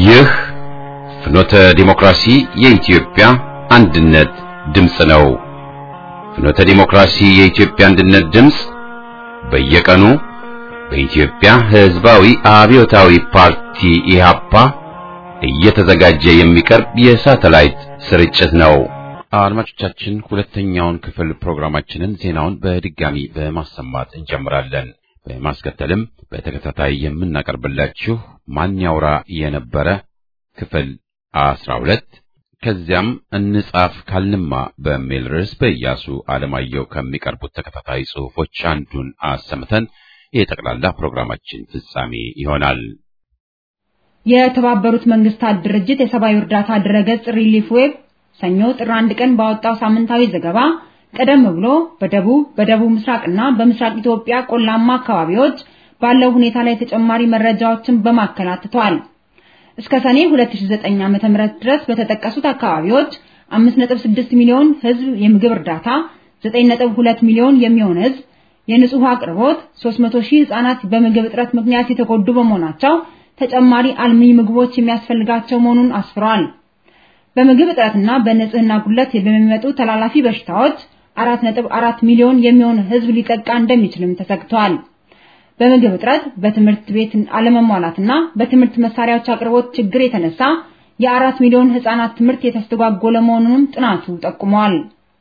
ይህ ፍኖተ ዲሞክራሲ የኢትዮጵያ አንድነት ድምፅ ነው። ፍኖተ ዲሞክራሲ የኢትዮጵያ አንድነት ድምፅ በየቀኑ በኢትዮጵያ ሕዝባዊ አብዮታዊ ፓርቲ ኢህአፓ እየተዘጋጀ የሚቀርብ የሳተላይት ስርጭት ነው። አድማጮቻችን፣ ሁለተኛውን ክፍል ፕሮግራማችንን ዜናውን በድጋሚ በማሰማት እንጀምራለን። በማስከተልም በተከታታይ የምናቀርብላችሁ ማን ያውራ የነበረ ክፍል አስራ ሁለት ከዚያም እንጻፍ ካልንማ በሚል ርዕስ በኢያሱ አለማየሁ ከሚቀርቡት ተከታታይ ጽሑፎች አንዱን አሰምተን የጠቅላላ ፕሮግራማችን ፍጻሜ ይሆናል። የተባበሩት መንግስታት ድርጅት የሰብአዊ እርዳታ ድረገጽ ሪሊፍ ዌብ ሰኞ ጥር አንድ ቀን ባወጣው ሳምንታዊ ዘገባ ቀደም ብሎ በደቡብ በደቡብ ምስራቅና በምስራቅ ኢትዮጵያ ቆላማ አካባቢዎች ባለው ሁኔታ ላይ ተጨማሪ መረጃዎችን በማከል አትቷል። እስከ ሰኔ 2009 ዓ.ም ድረስ በተጠቀሱት አካባቢዎች 5.6 ሚሊዮን ህዝብ የምግብ እርዳታ፣ 9.2 ሚሊዮን የሚሆን ህዝብ የንጹህ አቅርቦት፣ 300 ሺህ ህጻናት በምግብ እጥረት ምክንያት የተጎዱ በመሆናቸው ተጨማሪ አልሚ ምግቦች የሚያስፈልጋቸው መሆኑን አስፍሯል። በምግብ እጥረትና በንጽህና ጉድለት በሚመጡ ተላላፊ በሽታዎች 4.4 ሚሊዮን የሚሆን ህዝብ ሊጠቃ እንደሚችልም ተሰግቷል። በምግብ እጥረት፣ በትምህርት ቤት አለመሟላትና በትምህርት መሳሪያዎች አቅርቦት ችግር የተነሳ የአራት ሚሊዮን ህጻናት ትምህርት የተስተጓጎለ መሆኑንም ጥናቱ ጠቁሟል።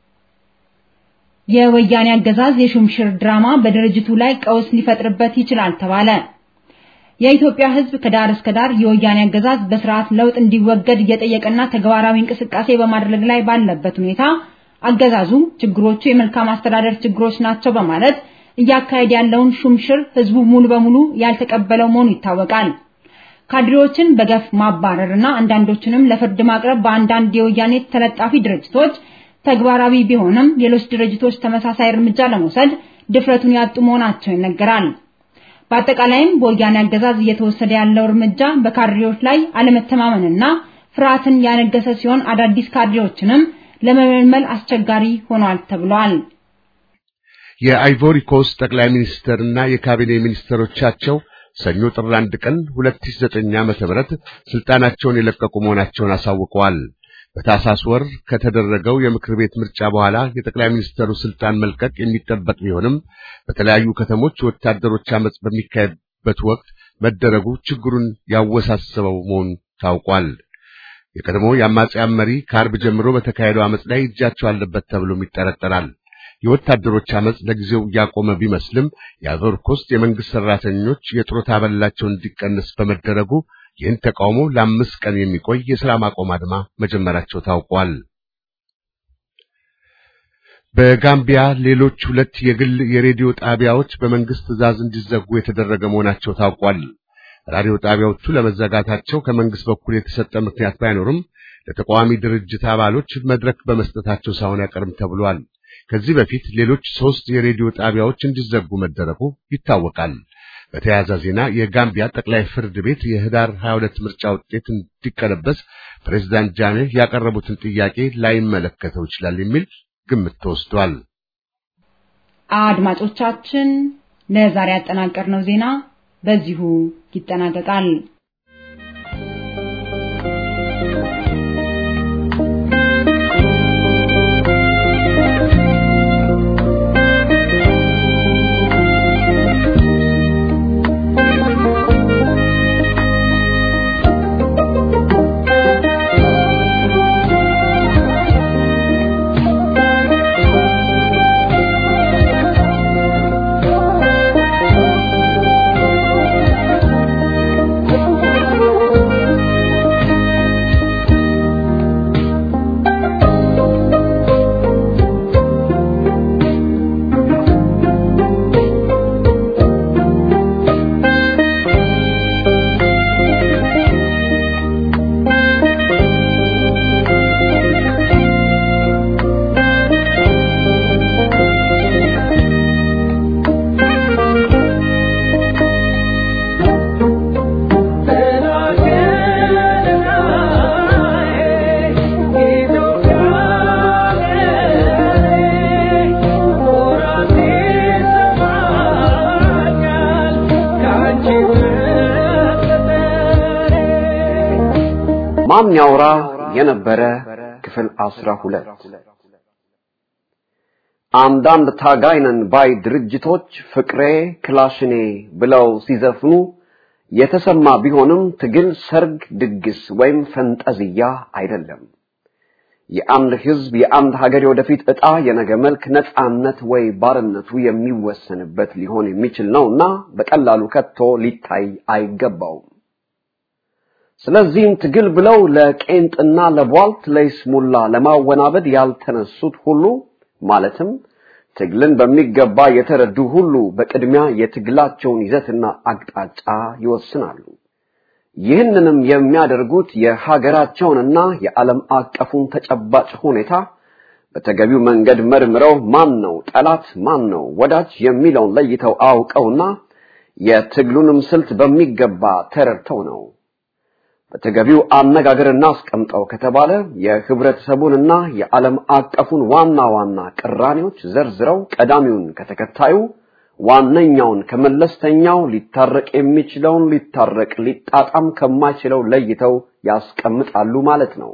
የወያኔ አገዛዝ የሹምሽር ድራማ በድርጅቱ ላይ ቀውስ ሊፈጥርበት ይችላል ተባለ። የኢትዮጵያ ህዝብ ከዳር እስከ ዳር የወያኔ አገዛዝ በስርዓት ለውጥ እንዲወገድ እየጠየቀና ተግባራዊ እንቅስቃሴ በማድረግ ላይ ባለበት ሁኔታ አገዛዙ ችግሮቹ የመልካም አስተዳደር ችግሮች ናቸው በማለት እያካሄድ ያለውን ሹምሽር ህዝቡ ሙሉ በሙሉ ያልተቀበለው መሆኑ ይታወቃል። ካድሬዎችን በገፍ ማባረርና አንዳንዶችንም ለፍርድ ማቅረብ በአንዳንድ የወያኔ ተለጣፊ ድርጅቶች ተግባራዊ ቢሆንም ሌሎች ድርጅቶች ተመሳሳይ እርምጃ ለመውሰድ ድፍረቱን ያጡ መሆናቸው ይነገራል። በአጠቃላይም በወያኔ አገዛዝ እየተወሰደ ያለው እርምጃ በካድሬዎች ላይ አለመተማመንና ፍርሃትን ያነገሰ ሲሆን አዳዲስ ካድሬዎችንም ለመመልመል አስቸጋሪ ሆኗል ተብሏል። የአይቮሪ ኮስት ጠቅላይ ሚኒስትርና የካቢኔ ሚኒስትሮቻቸው ሰኞ ጥር አንድ ቀን 2009 ዓመተ ምህረት ስልጣናቸውን የለቀቁ መሆናቸውን አሳውቀዋል። በታሳስ ወር ከተደረገው የምክር ቤት ምርጫ በኋላ የጠቅላይ ሚኒስትሩ ስልጣን መልቀቅ የሚጠበቅ ቢሆንም በተለያዩ ከተሞች ወታደሮች አመጽ በሚካሄድበት ወቅት መደረጉ ችግሩን ያወሳሰበው መሆኑ ታውቋል። የቀድሞ የአማጽያን መሪ ከአርብ ጀምሮ በተካሄደው አመጽ ላይ እጃቸው አለበት ተብሎም ይጠረጠራል። የወታደሮች አመጽ ለጊዜው እያቆመ ቢመስልም የአይቮሪ ኮስት የመንግስት ሰራተኞች የጡረታ አበላቸው እንዲቀንስ በመደረጉ ይህን ተቃውሞ ለአምስት ቀን የሚቆይ የሥራ ማቆም አድማ መጀመራቸው ታውቋል። በጋምቢያ ሌሎች ሁለት የግል የሬዲዮ ጣቢያዎች በመንግስት ትዕዛዝ እንዲዘጉ የተደረገ መሆናቸው ታውቋል። ራዲዮ ጣቢያዎቹ ለመዘጋታቸው ከመንግስት በኩል የተሰጠ ምክንያት ባይኖርም ለተቃዋሚ ድርጅት አባሎች መድረክ በመስጠታቸው ሳይሆን አይቀርም ተብሏል። ከዚህ በፊት ሌሎች ሶስት የሬዲዮ ጣቢያዎች እንዲዘጉ መደረጉ ይታወቃል። በተያያዘ ዜና የጋምቢያ ጠቅላይ ፍርድ ቤት የህዳር 22 ምርጫ ውጤት እንዲቀለበስ ፕሬዝዳንት ጃሜ ያቀረቡትን ጥያቄ ላይመለከተው ይችላል የሚል ግምት ተወስዷል። አድማጮቻችን፣ ለዛሬ ያጠናቀርነው ዜና በዚሁ ይጠናቀቃል። Thank you. ማን ያውራ የነበረ ክፍል አስራ ሁለት አንዳንድ ታጋይነን ባይ ድርጅቶች ፍቅሬ ክላሽኔ ብለው ሲዘፍኑ የተሰማ ቢሆንም ትግል ሰርግ፣ ድግስ ወይም ፈንጠዝያ አይደለም። የአንድ ህዝብ የአንድ ሀገር የወደፊት ዕጣ የነገ መልክ ነፃነት ወይ ባርነቱ የሚወሰንበት ሊሆን የሚችል ነውና በቀላሉ ከቶ ሊታይ አይገባውም። ስለዚህም ትግል ብለው ለቄንጥና ለቧልት ለይስሙላ ለማወናበድ ያልተነሱት ሁሉ ማለትም ትግልን በሚገባ የተረዱ ሁሉ በቅድሚያ የትግላቸውን ይዘትና አቅጣጫ ይወስናሉ። ይህንንም የሚያደርጉት የሀገራቸውንና የዓለም አቀፉን ተጨባጭ ሁኔታ በተገቢው መንገድ መርምረው ማን ነው ጠላት፣ ማን ነው ወዳጅ የሚለውን ለይተው አውቀውና የትግሉንም ስልት በሚገባ ተረድተው ነው። በተገቢው አነጋገር እናስቀምጠው ከተባለ የህብረተሰቡንና የዓለም አቀፉን ዋና ዋና ቅራኔዎች ዘርዝረው ቀዳሚውን ከተከታዩ ዋነኛውን ከመለስተኛው ሊታረቅ የሚችለውን ሊታረቅ ሊጣጣም ከማይችለው ለይተው ያስቀምጣሉ ማለት ነው።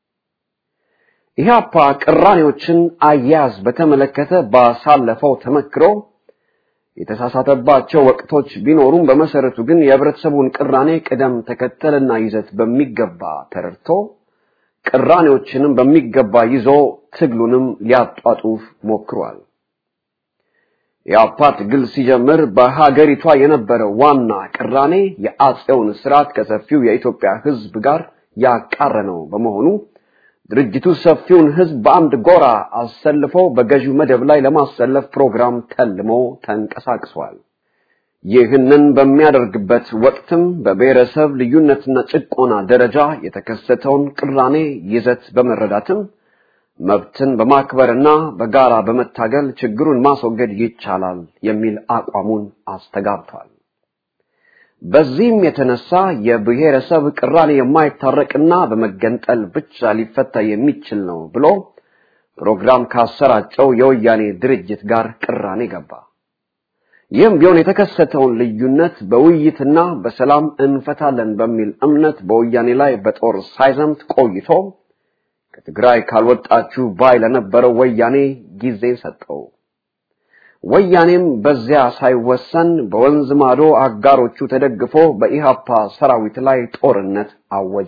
ኢህአፓ ቅራኔዎችን አያያዝ በተመለከተ ባሳለፈው ተመክሮ የተሳሳተባቸው ወቅቶች ቢኖሩም በመሰረቱ ግን የህብረተሰቡን ቅራኔ ቅደም ተከተልና ይዘት በሚገባ ተረድቶ ቅራኔዎችንም በሚገባ ይዞ ትግሉንም ሊያጧጡፍ ሞክሯል። የአፓ ትግል ሲጀምር በሀገሪቷ የነበረው ዋና ቅራኔ የአጼውን ስርዓት ከሰፊው የኢትዮጵያ ህዝብ ጋር ያቃረነው በመሆኑ ድርጅቱ ሰፊውን ህዝብ በአንድ ጎራ አሰልፎ በገዢው መደብ ላይ ለማሰለፍ ፕሮግራም ተልሞ ተንቀሳቅሷል። ይህንን በሚያደርግበት ወቅትም በብሔረሰብ ልዩነትና ጭቆና ደረጃ የተከሰተውን ቅራኔ ይዘት በመረዳትም መብትን በማክበርና በጋራ በመታገል ችግሩን ማስወገድ ይቻላል የሚል አቋሙን አስተጋብቷል። በዚህም የተነሳ የብሔረሰብ ቅራኔ የማይታረቅና በመገንጠል ብቻ ሊፈታ የሚችል ነው ብሎ ፕሮግራም ካሰራጨው የወያኔ ድርጅት ጋር ቅራኔ ገባ። ይህም ቢሆን የተከሰተውን ልዩነት በውይይትና በሰላም እንፈታለን በሚል እምነት በወያኔ ላይ በጦር ሳይዘምት ቆይቶ ከትግራይ ካልወጣችሁ ባይ ለነበረው ወያኔ ጊዜ ሰጠው። ወያኔም በዚያ ሳይወሰን በወንዝ ማዶ አጋሮቹ ተደግፎ በኢሃፓ ሰራዊት ላይ ጦርነት አወጀ።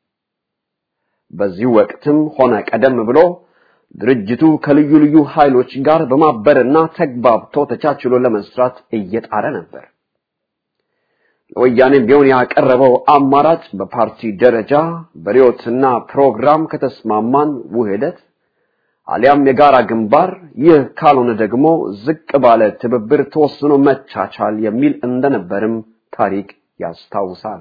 በዚህ ወቅትም ሆነ ቀደም ብሎ ድርጅቱ ከልዩ ልዩ ኃይሎች ጋር በማበርና ተግባብቶ ተቻችሎ ለመስራት እየጣረ ነበር። ለወያኔም ቢሆን ያቀረበው አማራጭ በፓርቲ ደረጃ በርዕዮትና ፕሮግራም ከተስማማን ውህደት አሊያም የጋራ ግንባር፣ ይህ ካልሆነ ደግሞ ዝቅ ባለ ትብብር ተወስኖ መቻቻል የሚል እንደነበርም ታሪክ ያስታውሳል።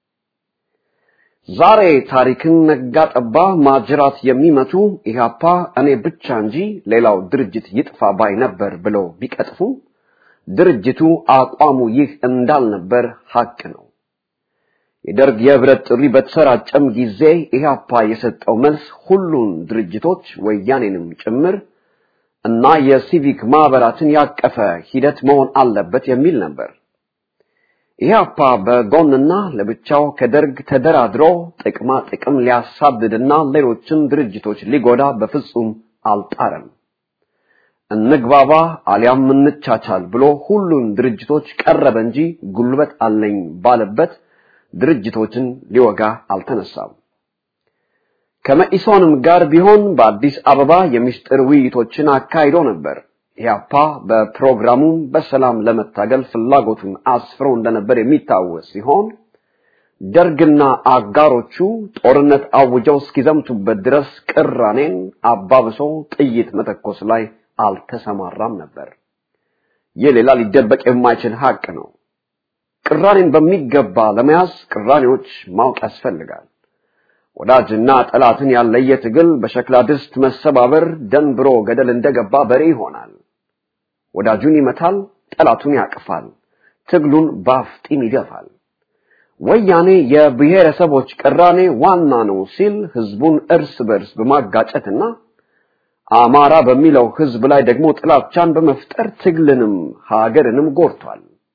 ዛሬ ታሪክን ነጋ ጠባ ማጅራት የሚመቱ ኢህአፓ እኔ ብቻ እንጂ ሌላው ድርጅት ይጥፋ ባይ ነበር ብለው ቢቀጥፉ ድርጅቱ አቋሙ ይህ እንዳልነበር ሐቅ ነው። የደርግ የህብረት ጥሪ በተሰራጨም ጊዜ ኢህአፓ የሰጠው መልስ ሁሉን ድርጅቶች ወያኔንም ጭምር እና የሲቪክ ማህበራትን ያቀፈ ሂደት መሆን አለበት የሚል ነበር። ኢህአፓ በጎንና ለብቻው ከደርግ ተደራድሮ ጥቅማ ጥቅም ሊያሳድድና ሌሎችን ድርጅቶች ሊጎዳ በፍጹም አልጣረም። እንግባባ አሊያም እንቻቻል ብሎ ሁሉን ድርጅቶች ቀረበ እንጂ ጉልበት አለኝ ባለበት ድርጅቶችን ሊወጋ አልተነሳም። ከመኢሶንም ጋር ቢሆን በአዲስ አበባ የምስጢር ውይይቶችን አካሂዶ ነበር። ኢህአፓ በፕሮግራሙ በሰላም ለመታገል ፍላጎቱን አስፍሮ እንደነበር የሚታወስ ሲሆን ደርግና አጋሮቹ ጦርነት አውጀው እስኪዘምቱበት ድረስ ቅራኔን አባብሶ ጥይት መተኮስ ላይ አልተሰማራም ነበር። ይህ ሌላ ሊደበቅ የማይችል ሀቅ ነው። ቅራኔን በሚገባ ለመያዝ ቅራኔዎች ማወቅ ያስፈልጋል። ወዳጅና ጠላትን ያለየ ትግል በሸክላ ድስት መሰባበር ደንብሮ ገደል እንደገባ በሬ ይሆናል። ወዳጁን ይመታል፣ ጠላቱን ያቅፋል፣ ትግሉን ባፍጢም ይገፋል። ወያኔ የብሔረሰቦች ቅራኔ ዋና ነው ሲል ህዝቡን እርስ በርስ በማጋጨትና አማራ በሚለው ህዝብ ላይ ደግሞ ጥላቻን በመፍጠር ትግልንም ሀገርንም ጎድቷል።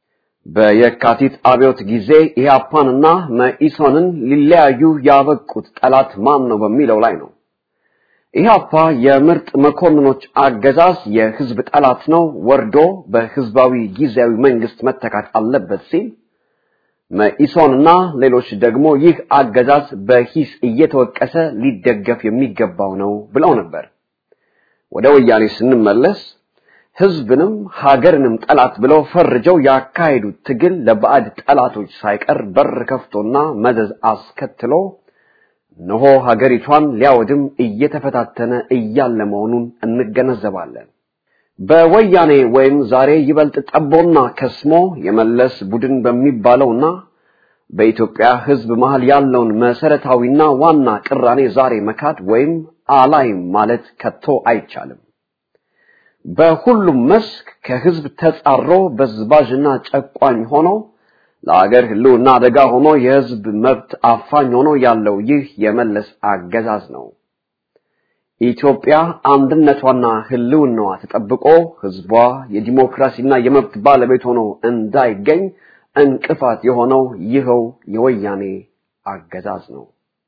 በየካቲት አብዮት ጊዜ ኢህአፓንና መኢሶንን ሊለያዩ ያበቁት ጠላት ማን ነው በሚለው ላይ ነው። ኢህአፓ የምርጥ መኮንኖች አገዛዝ የህዝብ ጠላት ነው፣ ወርዶ በህዝባዊ ጊዜያዊ መንግስት መተካት አለበት ሲል መኢሶንና ሌሎች ደግሞ ይህ አገዛዝ በሂስ እየተወቀሰ ሊደገፍ የሚገባው ነው ብለው ነበር። ወደ ወያኔ ስንመለስ ህዝብንም ሀገርንም ጠላት ብለው ፈርጀው ያካሄዱት ትግል ለባዕድ ጠላቶች ሳይቀር በር ከፍቶና መዘዝ አስከትሎ እነሆ ሀገሪቷን ሊያወድም እየተፈታተነ እያለ መሆኑን እንገነዘባለን። በወያኔ ወይም ዛሬ ይበልጥ ጠቦና ከስሞ የመለስ ቡድን በሚባለውና በኢትዮጵያ ህዝብ መሃል ያለውን መሰረታዊና ዋና ቅራኔ ዛሬ መካድ ወይም አላይም ማለት ከቶ አይቻልም። በሁሉም መስክ ከህዝብ ተጻሮ በዝባዥና ጨቋኝ ሆኖ ለአገር ህልውና አደጋ ሆኖ የህዝብ መብት አፋኝ ሆኖ ያለው ይህ የመለስ አገዛዝ ነው። ኢትዮጵያ አንድነቷና ህልውናዋ ተጠብቆ ህዝቧ የዲሞክራሲና የመብት ባለቤት ሆኖ እንዳይገኝ እንቅፋት የሆነው ይኸው የወያኔ አገዛዝ ነው።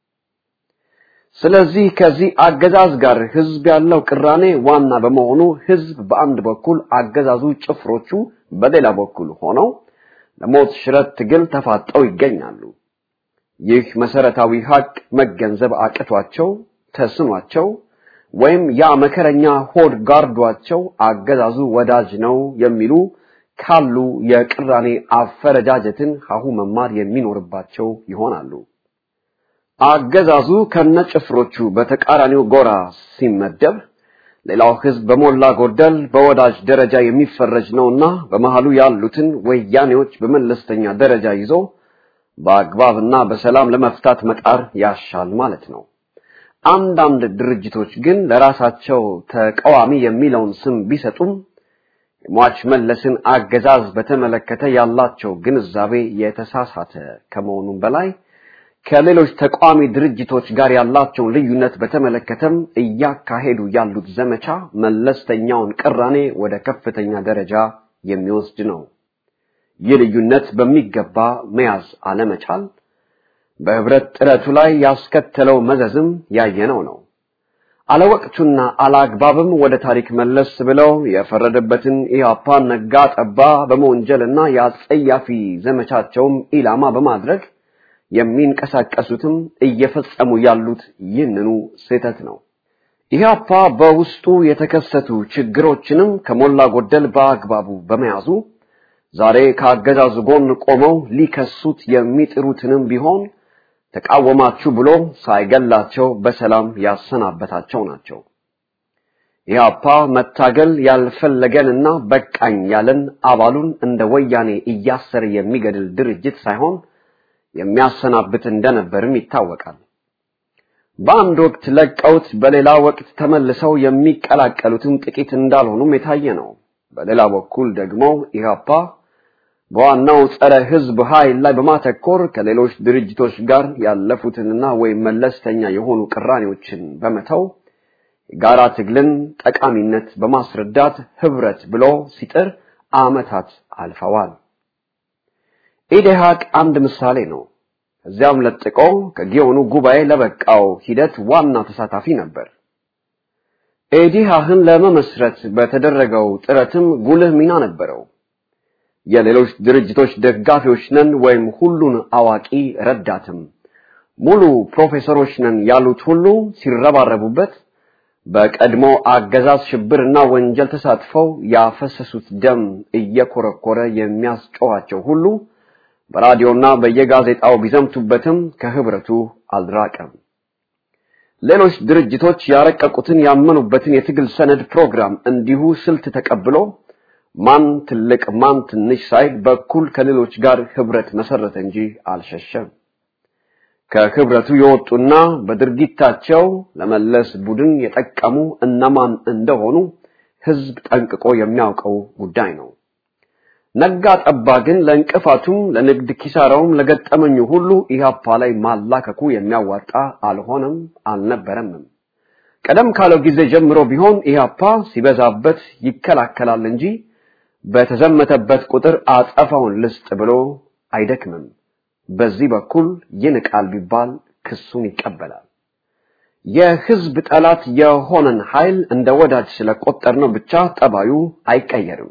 ስለዚህ ከዚህ አገዛዝ ጋር ህዝብ ያለው ቅራኔ ዋና በመሆኑ ህዝብ በአንድ በኩል አገዛዙ ጭፍሮቹ በሌላ በኩል ሆነው ለሞት ሽረት ትግል ተፋጠው ይገኛሉ። ይህ መሰረታዊ ሀቅ መገንዘብ አቅቷቸው ተስኗቸው ወይም ያ መከረኛ ሆድ ጋርዷቸው አገዛዙ ወዳጅ ነው የሚሉ ካሉ የቅራኔ አፈረጃጀትን ሀሁ መማር የሚኖርባቸው ይሆናሉ። አገዛዙ ከነጭፍሮቹ በተቃራኒው ጎራ ሲመደብ ሌላው ህዝብ በሞላ ጎደል በወዳጅ ደረጃ የሚፈረጅ ነውና በመሃሉ ያሉትን ወያኔዎች በመለስተኛ ደረጃ ይዞ በአግባብና በሰላም ለመፍታት መጣር ያሻል ማለት ነው። አንዳንድ ድርጅቶች ግን ለራሳቸው ተቃዋሚ የሚለውን ስም ቢሰጡም የሟች መለስን አገዛዝ በተመለከተ ያላቸው ግንዛቤ የተሳሳተ ከመሆኑም በላይ ከሌሎች ተቃዋሚ ድርጅቶች ጋር ያላቸውን ልዩነት በተመለከተም እያካሄዱ ያሉት ዘመቻ መለስተኛውን ቅራኔ ወደ ከፍተኛ ደረጃ የሚወስድ ነው። ይህ ልዩነት በሚገባ መያዝ አለመቻል በህብረት ጥረቱ ላይ ያስከተለው መዘዝም ያየነው ነው። አለወቅቱና አላግባብም ወደ ታሪክ መለስ ብለው የፈረደበትን ኢህአፓን ነጋ ጠባ በመወንጀልና የአጸያፊ ዘመቻቸውም ኢላማ በማድረግ የሚንቀሳቀሱትም እየፈጸሙ ያሉት ይህንኑ ስህተት ነው። ኢህአፓ በውስጡ የተከሰቱ ችግሮችንም ከሞላ ጎደል በአግባቡ በመያዙ ዛሬ ከአገዛዙ ጎን ቆመው ሊከሱት የሚጥሩትንም ቢሆን ተቃወማችሁ ብሎ ሳይገላቸው በሰላም ያሰናበታቸው ናቸው። ኢህአፓ መታገል ያልፈለገንና በቃኝ ያለን አባሉን እንደ ወያኔ እያሰረ የሚገድል ድርጅት ሳይሆን የሚያሰናብት እንደነበርም ይታወቃል። በአንድ ወቅት ለቀውት በሌላ ወቅት ተመልሰው የሚቀላቀሉትም ጥቂት እንዳልሆኑም የታየ ነው። በሌላ በኩል ደግሞ ኢህአፓ በዋናው ጸረ ህዝብ ኃይል ላይ በማተኮር ከሌሎች ድርጅቶች ጋር ያለፉትንና ወይም መለስተኛ የሆኑ ቅራኔዎችን በመተው የጋራ ትግልን ጠቃሚነት በማስረዳት ህብረት ብሎ ሲጥር ዓመታት አልፈዋል። ኢዴሃቅ አንድ ምሳሌ ነው። እዚያም ለጥቆ ከጊዮኑ ጉባኤ ለበቃው ሂደት ዋና ተሳታፊ ነበር። ኢዲሃህን ለመመስረት በተደረገው ጥረትም ጉልህ ሚና ነበረው። የሌሎች ድርጅቶች ደጋፊዎች ነን ወይም ሁሉን አዋቂ ረዳትም ሙሉ ፕሮፌሰሮች ነን ያሉት ሁሉ ሲረባረቡበት በቀድሞ አገዛዝ ሽብርና ወንጀል ተሳትፈው ያፈሰሱት ደም እየኮረኮረ የሚያስጨዋቸው ሁሉ በራዲዮና በየጋዜጣው ቢዘምቱበትም ከህብረቱ አልራቀም። ሌሎች ድርጅቶች ያረቀቁትን ያመኑበትን የትግል ሰነድ ፕሮግራም እንዲሁ ስልት ተቀብሎ ማን ትልቅ ማን ትንሽ ሳይል በኩል ከሌሎች ጋር ህብረት መሰረተ እንጂ አልሸሸም። ከህብረቱ የወጡና በድርጊታቸው ለመለስ ቡድን የጠቀሙ እነማን እንደሆኑ ህዝብ ጠንቅቆ የሚያውቀው ጉዳይ ነው። ነጋ ጠባ ግን ለእንቅፋቱም ለንግድ ኪሳራውም ለገጠመኙ ሁሉ ኢህአፓ ላይ ማላከኩ የሚያዋጣ አልሆነም አልነበረምም። ቀደም ካለው ጊዜ ጀምሮ ቢሆን ኢህአፓ ሲበዛበት ይከላከላል እንጂ በተዘመተበት ቁጥር አጸፋውን ልስጥ ብሎ አይደክምም። በዚህ በኩል ይንቃል ቢባል ክሱን ይቀበላል። የህዝብ ጠላት የሆነን ኃይል እንደ ወዳጅ ስለቆጠርነው ብቻ ጠባዩ አይቀየርም።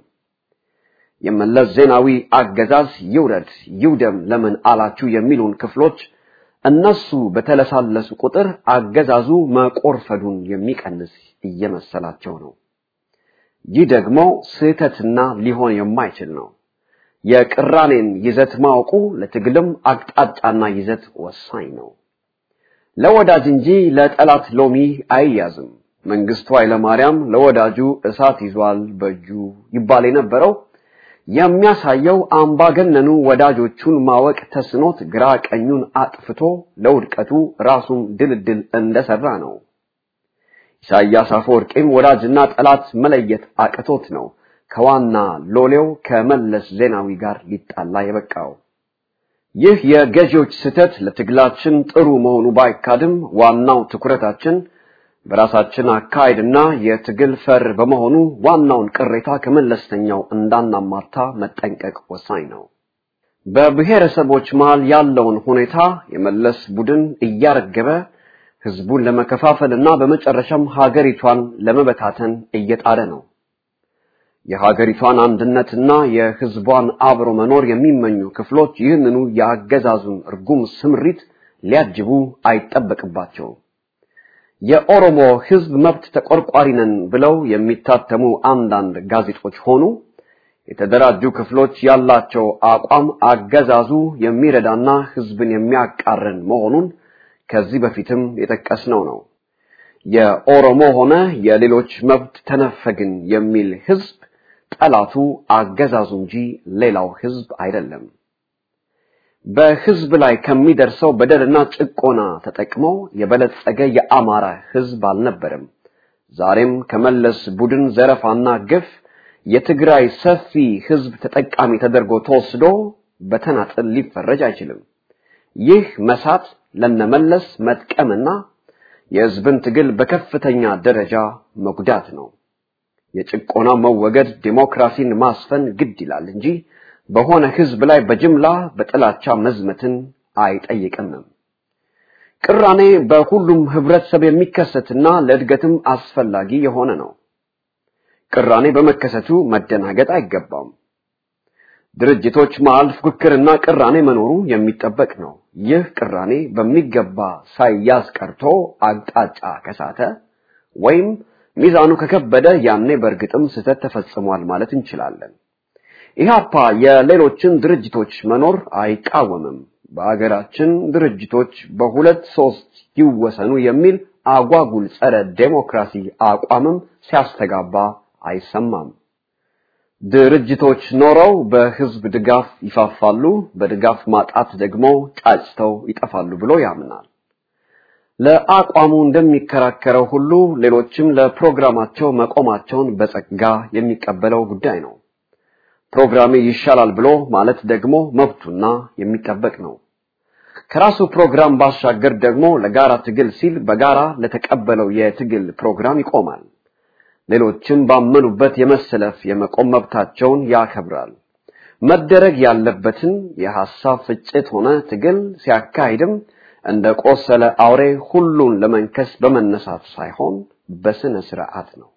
የመለስ ዜናዊ አገዛዝ ይውረድ ይውደም ለምን አላችሁ የሚሉን ክፍሎች እነሱ በተለሳለሱ ቁጥር አገዛዙ መቆርፈዱን የሚቀንስ እየመሰላቸው ነው። ይህ ደግሞ ስህተትና ሊሆን የማይችል ነው። የቅራኔን ይዘት ማወቁ ለትግልም አቅጣጫና ይዘት ወሳኝ ነው። ለወዳጅ እንጂ ለጠላት ሎሚ አይያዝም። መንግስቱ ኃይለማርያም ለወዳጁ እሳት ይዟል በእጁ ይባል የነበረው የሚያሳየው አምባገነኑ ወዳጆቹን ማወቅ ተስኖት ግራ ቀኙን አጥፍቶ ለውድቀቱ ራሱን ድልድል እንደሰራ ነው። ኢሳያስ አፈወርቂም ወዳጅና ጠላት መለየት አቅቶት ነው ከዋና ሎሌው ከመለስ ዜናዊ ጋር ሊጣላ የበቃው። ይህ የገዢዎች ስህተት ለትግላችን ጥሩ መሆኑ ባይካድም ዋናው ትኩረታችን በራሳችን አካሄድና የትግል ፈር በመሆኑ ዋናውን ቅሬታ ከመለስተኛው እንዳናማታ መጠንቀቅ ወሳኝ ነው። በብሔረሰቦች መሃል ያለውን ሁኔታ የመለስ ቡድን እያረገበ ህዝቡን ለመከፋፈልና በመጨረሻም ሀገሪቷን ለመበታተን እየጣረ ነው። የሀገሪቷን አንድነትና የህዝቧን አብሮ መኖር የሚመኙ ክፍሎች ይህንኑ የአገዛዙን እርጉም ስምሪት ሊያጅቡ አይጠበቅባቸውም። የኦሮሞ ህዝብ መብት ተቆርቋሪ ነን ብለው የሚታተሙ አንዳንድ ጋዜጦች ሆኑ የተደራጁ ክፍሎች ያላቸው አቋም አገዛዙ የሚረዳና ህዝብን የሚያቃረን መሆኑን ከዚህ በፊትም የጠቀስነው ነው። የኦሮሞ ሆነ የሌሎች መብት ተነፈግን የሚል ህዝብ ጠላቱ አገዛዙ እንጂ ሌላው ህዝብ አይደለም። በህዝብ ላይ ከሚደርሰው በደልና ጭቆና ተጠቅመው የበለጸገ የአማራ ህዝብ አልነበረም። ዛሬም ከመለስ ቡድን ዘረፋና ግፍ የትግራይ ሰፊ ህዝብ ተጠቃሚ ተደርጎ ተወስዶ በተናጥል ሊፈረጅ አይችልም። ይህ መሳት ለነመለስ መጥቀምና የህዝብን ትግል በከፍተኛ ደረጃ መጉዳት ነው። የጭቆና መወገድ ዲሞክራሲን ማስፈን ግድ ይላል እንጂ በሆነ ህዝብ ላይ በጅምላ በጥላቻ መዝመትን አይጠይቅም። ቅራኔ በሁሉም ህብረተሰብ የሚከሰትና ለእድገትም አስፈላጊ የሆነ ነው። ቅራኔ በመከሰቱ መደናገጥ አይገባም። ድርጅቶች መሃል ፉክክርና ቅራኔ መኖሩ የሚጠበቅ ነው። ይህ ቅራኔ በሚገባ ሳይያዝ ቀርቶ አቅጣጫ ከሳተ ወይም ሚዛኑ ከከበደ ያኔ በእርግጥም ስህተት ተፈጽሟል ማለት እንችላለን። ኢህአፓ የሌሎችን ድርጅቶች መኖር አይቃወምም። በአገራችን ድርጅቶች በሁለት ሶስት ይወሰኑ የሚል አጓጉል ጸረ ዴሞክራሲ አቋምም ሲያስተጋባ አይሰማም። ድርጅቶች ኖረው በህዝብ ድጋፍ ይፋፋሉ፣ በድጋፍ ማጣት ደግሞ ጫጭተው ይጠፋሉ ብሎ ያምናል። ለአቋሙ እንደሚከራከረው ሁሉ ሌሎችም ለፕሮግራማቸው መቆማቸውን በጸጋ የሚቀበለው ጉዳይ ነው። ፕሮግራሜ ይሻላል ብሎ ማለት ደግሞ መብቱና የሚጠበቅ ነው። ከራሱ ፕሮግራም ባሻገር ደግሞ ለጋራ ትግል ሲል በጋራ ለተቀበለው የትግል ፕሮግራም ይቆማል። ሌሎችም ባመኑበት የመሰለፍ የመቆም መብታቸውን ያከብራል። መደረግ ያለበትን የሐሳብ ፍጭት ሆነ ትግል ሲያካሂድም እንደ ቆሰለ አውሬ ሁሉን ለመንከስ በመነሳት ሳይሆን በስነ ስርዓት ነው።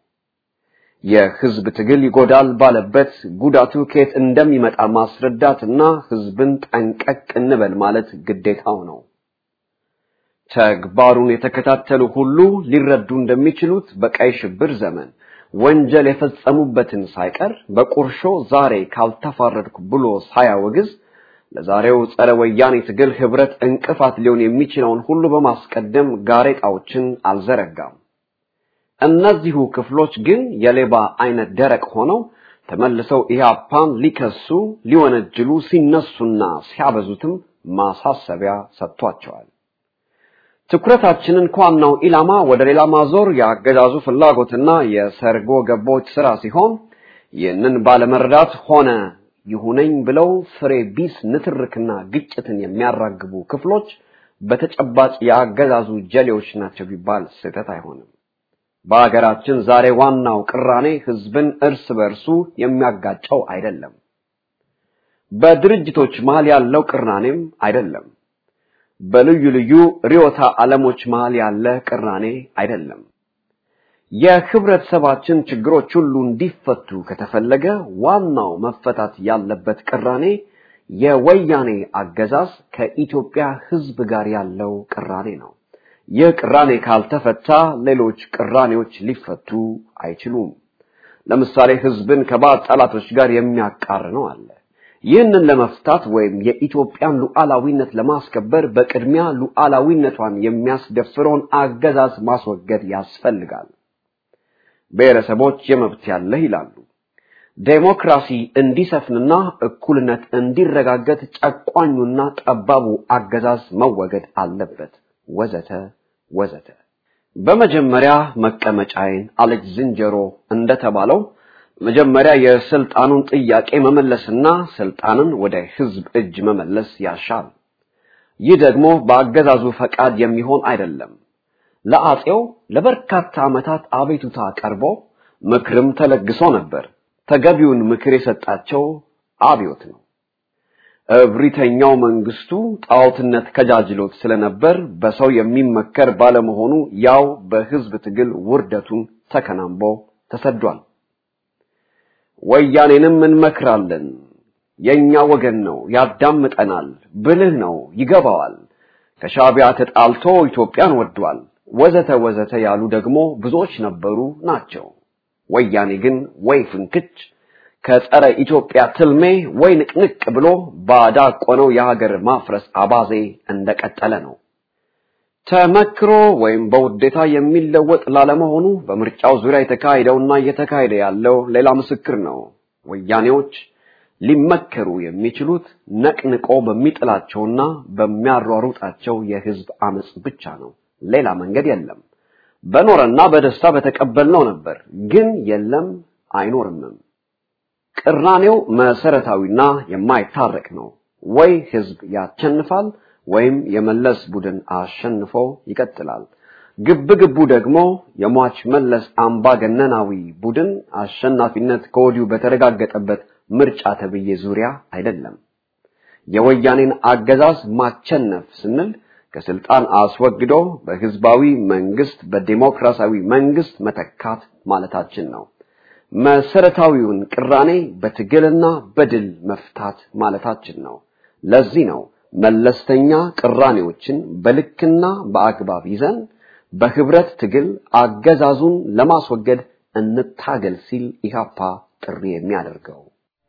የህዝብ ትግል ይጎዳል ባለበት ጉዳቱ ከየት እንደሚመጣ ማስረዳትና ህዝብን ጠንቀቅ እንበል ማለት ግዴታው ነው። ተግባሩን የተከታተሉ ሁሉ ሊረዱ እንደሚችሉት በቀይ ሽብር ዘመን ወንጀል የፈጸሙበትን ሳይቀር በቁርሾ ዛሬ ካልተፋረድኩ ብሎ ሳያወግዝ ለዛሬው ጸረ ወያኔ ትግል ህብረት እንቅፋት ሊሆን የሚችለውን ሁሉ በማስቀደም ጋሬጣዎችን አልዘረጋም። እነዚሁ ክፍሎች ግን የሌባ አይነት ደረቅ ሆነው ተመልሰው ኢህአፓን ሊከሱ ሊወነጅሉ ሲነሱና ሲያበዙትም ማሳሰቢያ ሰጥቷቸዋል። ትኩረታችንን ከዋናው ኢላማ ወደ ሌላ ማዞር የአገዛዙ ፍላጎትና የሰርጎ ገቦች ስራ ሲሆን ይህንን ባለመረዳት ሆነ ይሁነኝ ብለው ፍሬ ቢስ ንትርክና ግጭትን የሚያራግቡ ክፍሎች በተጨባጭ የአገዛዙ ጀሌዎች ናቸው ቢባል ስህተት አይሆንም። በአገራችን ዛሬ ዋናው ቅራኔ ህዝብን እርስ በርሱ የሚያጋጨው አይደለም። በድርጅቶች መሃል ያለው ቅራኔም አይደለም። በልዩ ልዩ ርዕዮተ ዓለሞች መሃል ያለ ቅራኔ አይደለም። የህብረተሰባችን ችግሮች ሁሉ እንዲፈቱ ከተፈለገ ዋናው መፈታት ያለበት ቅራኔ የወያኔ አገዛዝ ከኢትዮጵያ ህዝብ ጋር ያለው ቅራኔ ነው። ይህ ቅራኔ ካልተፈታ ሌሎች ቅራኔዎች ሊፈቱ አይችሉም። ለምሳሌ ህዝብን ከባዕድ ጠላቶች ጋር የሚያቃርነው አለ። ይህንን ለመፍታት ወይም የኢትዮጵያን ሉዓላዊነት ለማስከበር በቅድሚያ ሉዓላዊነቷን የሚያስደፍረውን አገዛዝ ማስወገድ ያስፈልጋል። ብሔረሰቦች የመብት ያለህ ይላሉ። ዴሞክራሲ እንዲሰፍንና እኩልነት እንዲረጋገጥ ጨቋኙና ጠባቡ አገዛዝ መወገድ አለበት፣ ወዘተ ወዘተ። በመጀመሪያ መቀመጫዬን አለች ዝንጀሮ እንደተባለው መጀመሪያ የስልጣኑን ጥያቄ መመለስና ስልጣንን ወደ ህዝብ እጅ መመለስ ያሻል። ይህ ደግሞ በአገዛዙ ፈቃድ የሚሆን አይደለም። ለአጼው ለበርካታ ዓመታት አቤቱታ ቀርቦ ምክርም ተለግሶ ነበር። ተገቢውን ምክር የሰጣቸው አብዮት ነው። እብሪተኛው መንግስቱ ጣዖትነት ከጃጅሎት ስለነበር በሰው የሚመከር ባለመሆኑ ያው በህዝብ ትግል ውርደቱን ተከናንቦ ተሰዷል። ወያኔንም እንመክራለን፣ የኛ ወገን ነው፣ ያዳምጠናል፣ ብልህ ነው፣ ይገባዋል፣ ከሻቢያ ተጣልቶ ኢትዮጵያን ወዷል፣ ወዘተ ወዘተ ያሉ ደግሞ ብዙዎች ነበሩ ናቸው። ወያኔ ግን ወይ ፍንክች ከጸረ ኢትዮጵያ ትልሜ ወይ ንቅንቅ ብሎ ባዳቆነው የሀገር ማፍረስ አባዜ እንደቀጠለ ነው። ተመክሮ ወይም በውዴታ የሚለወጥ ላለመሆኑ በምርጫው ዙሪያ የተካሄደውና እየተካሄደ ያለው ሌላ ምስክር ነው። ወያኔዎች ሊመከሩ የሚችሉት ነቅንቆ በሚጥላቸውና በሚያሯሩጣቸው የህዝብ አመጽ ብቻ ነው። ሌላ መንገድ የለም። በኖረና በደስታ በተቀበልነው ነበር፣ ግን የለም አይኖርምም። ቅራኔው መሰረታዊና የማይታረቅ ነው። ወይ ህዝብ ያቸንፋል ወይም የመለስ ቡድን አሸንፎ ይቀጥላል። ግብ ግቡ ደግሞ የሟች መለስ አምባገነናዊ ቡድን አሸናፊነት ከወዲሁ በተረጋገጠበት ምርጫ ተብዬ ዙሪያ አይደለም። የወያኔን አገዛዝ ማቸነፍ ስንል ከስልጣን አስወግዶ በህዝባዊ መንግስት በዲሞክራሲያዊ መንግስት መተካት ማለታችን ነው። መሰረታዊውን ቅራኔ በትግልና በድል መፍታት ማለታችን ነው። ለዚህ ነው መለስተኛ ቅራኔዎችን በልክና በአግባብ ይዘን በህብረት ትግል አገዛዙን ለማስወገድ እንታገል ሲል ኢህአፓ ጥሪ የሚያደርገው።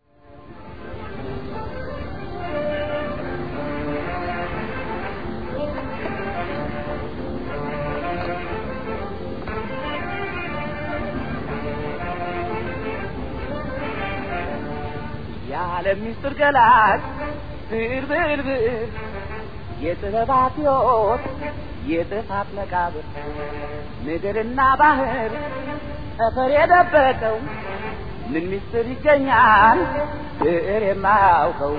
የዓለም ምስጢር ገላጭ ብር ብር ብር የጥበባት ሕይወት የጥፋት መቃብር ምድርና ባህር ጠፈር የደበቀው ምን ምስጢር ይገኛል ብዕር የማያውቀው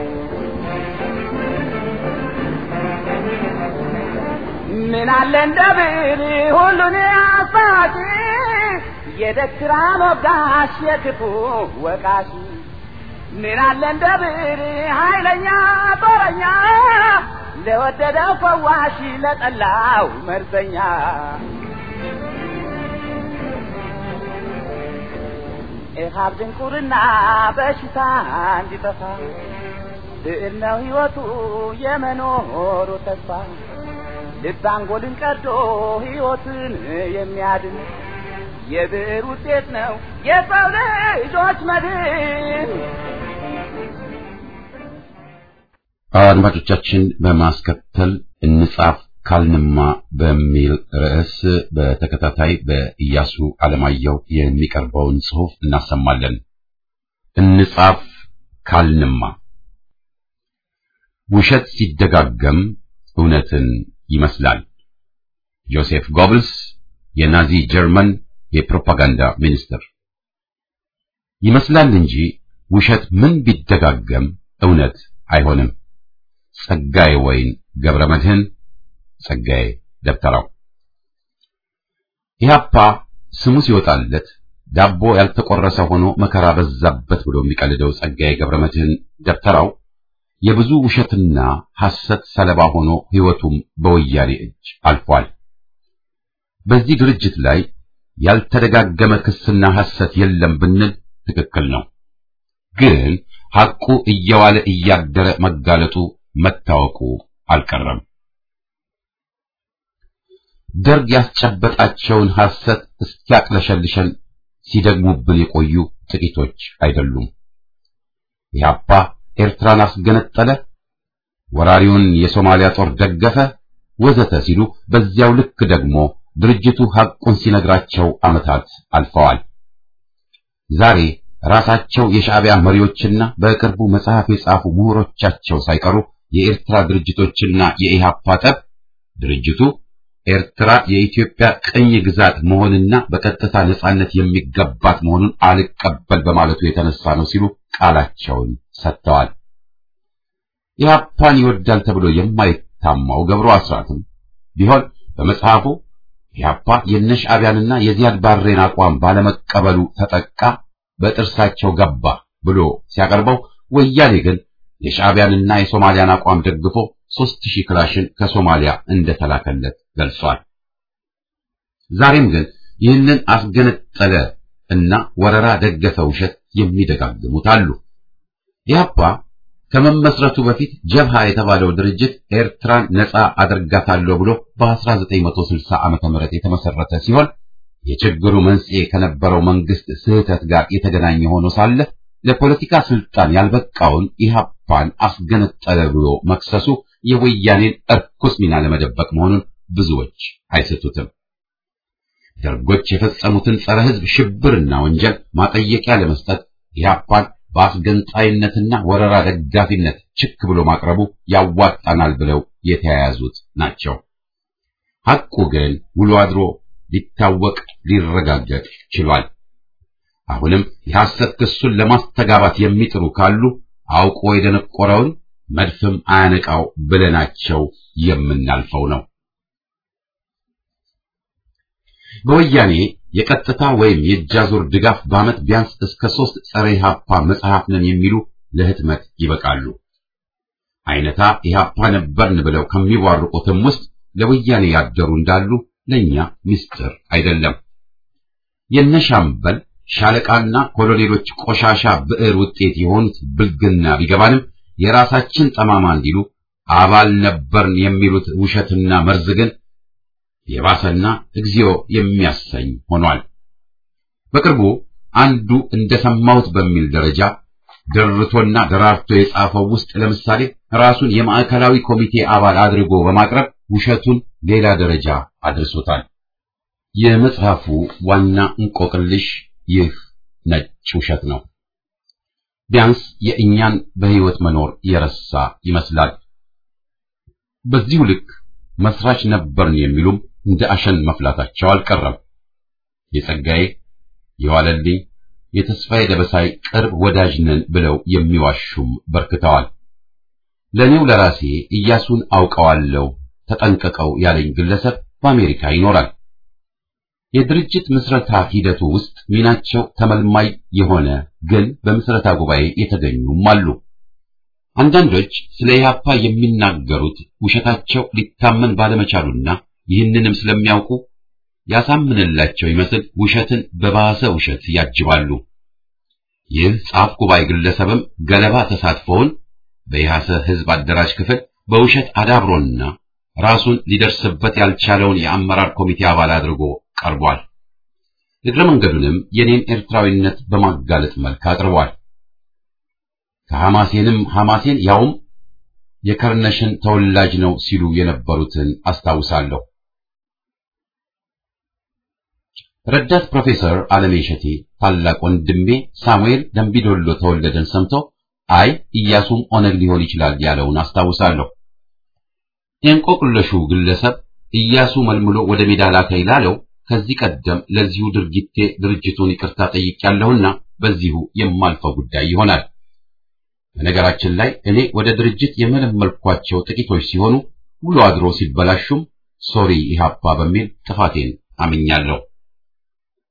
ምን አለ እንደ ብዕር ሁሉን አሳቂ የደግራ ሞጋሽ የክፉ ወቃሽ ምን አለ እንደ ብዕር ኃይለኛ ጦረኛ ለወደደው ፈዋሽ ለጠላው መርዘኛ ኢሃብ ድንቁርና በሽታ እንዲጠፋ ብዕር ነው ሕይወቱ የመኖሩ ተስፋ ልብ አንጎልን ቀዶ ሕይወትን የሚያድን የብዕር ውጤት ነው የሰው ልጆች መድን። አድማጮቻችን በማስከተል እንጻፍ ካልንማ በሚል ርዕስ በተከታታይ በኢያሱ አለማየሁ የሚቀርበውን ጽሑፍ እናሰማለን። እንጻፍ ካልንማ ውሸት ሲደጋገም እውነትን ይመስላል። ጆሴፍ ጎብልስ የናዚ ጀርመን የፕሮፓጋንዳ ሚኒስትር። ይመስላል እንጂ ውሸት ምን ቢደጋገም እውነት አይሆንም። ጸጋዬ ወይን ገብረ መድህን ጸጋዬ ደብተራው። ኢህአፓ ስሙ ሲወጣለት ዳቦ ያልተቆረሰ ሆኖ መከራ በዛበት ብሎ የሚቀልደው ጸጋዬ ገብረመድህን ደብተራው የብዙ ውሸትና ሐሰት ሰለባ ሆኖ ሕይወቱም በወያኔ እጅ አልፏል። በዚህ ድርጅት ላይ ያልተደጋገመ ክስና ሐሰት የለም ብንል ትክክል ነው። ግን ሐቁ እየዋለ እያደረ መጋለጡ መታወቁ አልቀረም። ደርግ ያስጨበጣቸውን ሐሰት እስኪያቅለሸልሸን ሲደግሙብን የቆዩ ጥቂቶች አይደሉም። ኢህአፓ ኤርትራን አስገነጠለ፣ ወራሪውን የሶማሊያ ጦር ደገፈ፣ ወዘተ ሲሉ በዚያው ልክ ደግሞ ድርጅቱ ሐቁን ሲነግራቸው ዓመታት አልፈዋል። ዛሬ ራሳቸው የሻዕቢያ መሪዎችና በቅርቡ መጽሐፍ የጻፉ ምሁሮቻቸው ሳይቀሩ የኤርትራ ድርጅቶችና የኢህአፓ ጠብ ድርጅቱ ኤርትራ የኢትዮጵያ ቅኝ ግዛት መሆንና በቀጥታ ነጻነት የሚገባት መሆኑን አልቀበል በማለቱ የተነሳ ነው ሲሉ ቃላቸውን ሰጥተዋል። ኢህአፓን ይወዳል ተብሎ የማይታማው ገብሩ አስራትም ቢሆን በመጽሐፉ ኢህአፓ የነሻዕቢያንና የዚያድ ባሬን አቋም ባለመቀበሉ ተጠቃ፣ በጥርሳቸው ገባ ብሎ ሲያቀርበው ወያኔ ግን የሻዕቢያንና የሶማሊያን አቋም ደግፎ ሦስት ሺህ ክላሽን ከሶማሊያ እንደተላከለት ገልጿል። ዛሬም ግን ይህንን አስገነጠለ እና ወረራ ደገፈ ውሸት የሚደጋግሙት አሉ። ኢህአፓ ከመመስረቱ በፊት ጀብሃ የተባለው ድርጅት ኤርትራን ነጻ አደርጋታለሁ ብሎ በ1960 ዓመተ ምህረት የተመሰረተ ሲሆን የችግሩ መንስኤ ከነበረው መንግስት ስህተት ጋር የተገናኘ ሆኖ ሳለ ለፖለቲካ ስልጣን ያልበቃውን ኢህአፓን አስገነጠለ ብሎ መክሰሱ የወያኔን እርኩስ ሚና ለመደበቅ መሆኑን ብዙዎች አይስቱትም። ደርጎች የፈጸሙትን ጸረ ሕዝብ ሽብርና ወንጀል ማጠየቂያ ለመስጠት ኢህአፓን በአስገንጣይነትና ወረራ ደጋፊነት ችክ ብሎ ማቅረቡ ያዋጣናል ብለው የተያያዙት ናቸው። ሐቁ ግን ውሎ አድሮ ሊታወቅ ሊረጋገጥ ችሏል። አሁንም የሐሰት ክሱን ለማስተጋባት የሚጥሩ ካሉ አውቆ የደነቆረውን መድፍም አያነቃው ብለናቸው የምናልፈው ነው። በወያኔ የቀጥታ ወይም የእጃዙር ድጋፍ በዓመት ቢያንስ እስከ ሦስት ጸረ ኢህአፓ መጽሐፍ ነን የሚሉ ለህትመት ይበቃሉ። አይነታ ኢህአፓ ነበርን ብለው ከሚቧርቁትም ውስጥ ለወያኔ ያደሩ እንዳሉ ለእኛ ምስጢር አይደለም። የነሻምበል ሻለቃና ኮሎኔሎች ቆሻሻ ብዕር ውጤት የሆኑት ብልግና ቢገባንም የራሳችን ጠማማ እንዲሉ አባል ነበርን የሚሉት ውሸትና መርዝ ግን የባሰና እግዚኦ የሚያሰኝ ሆኗል። በቅርቡ አንዱ እንደሰማሁት በሚል ደረጃ ደርቶና ደራርቶ የጻፈው ውስጥ ለምሳሌ ራሱን የማዕከላዊ ኮሚቴ አባል አድርጎ በማቅረብ ውሸቱን ሌላ ደረጃ አድርሶታል። የመጽሐፉ ዋና እንቆቅልሽ ይህ ነጭ ውሸት ነው። ቢያንስ የእኛን በሕይወት መኖር የረሳ ይመስላል። በዚሁ ልክ መስራች ነበርን የሚሉም እንደ አሸን መፍላታቸው አልቀረም። የጸጋዬ የዋለልኝ የተስፋዬ ደበሳይ ቅርብ ወዳጅ ነን ብለው የሚዋሹም በርክተዋል። ለእኔው ለራሴ ኢያሱን አውቀዋለሁ ተጠንቀቀው ያለኝ ግለሰብ በአሜሪካ ይኖራል። የድርጅት ምስረታ ሂደቱ ውስጥ ሚናቸው ተመልማይ የሆነ ግን በምስረታ ጉባኤ የተገኙም አሉ። አንዳንዶች ስለ ኢህአፓ የሚናገሩት ውሸታቸው ሊታመን ባለመቻሉና ይህንንም ስለሚያውቁ ያሳምንላቸው ይመስል ውሸትን በባሰ ውሸት ያጅባሉ። ይህ ጻፍ ጉባኤ ግለሰብም ገለባ ተሳትፎውን በኢሃሰ ህዝብ አደራጅ ክፍል በውሸት አዳብሮና ራሱን ሊደርስበት ያልቻለውን የአመራር ኮሚቴ አባል አድርጎ ቀርቧል። እግረ መንገዱንም የኔን ኤርትራዊነት በማጋለጥ መልክ አቅርቧል። ከሐማሴንም ሐማሴን ያውም የከርነሽን ተወላጅ ነው ሲሉ የነበሩትን አስታውሳለሁ። ረዳት ፕሮፌሰር አለሜ እሸቴ ታላቅ ወንድሜ ሳሙኤል ደምቢዶሎ ተወለደን ሰምቶ አይ ኢያሱም ኦነግ ሊሆን ይችላል ያለውን አስታውሳለሁ። የእንቆቅለሹ ግለሰብ ኢያሱ መልምሎ ወደ ሜዳ ላከኝ ላለው ከዚህ ቀደም ለዚሁ ድርጊቴ ድርጅቱን ይቅርታ ጠይቄያለሁና በዚሁ የማልፈው ጉዳይ ይሆናል። በነገራችን ላይ እኔ ወደ ድርጅት የመለመልኳቸው ጥቂቶች ሲሆኑ ውሎ አድሮ ሲበላሹም ሶሪ ኢህአፓ በሚል ጥፋቴን አምኛለሁ።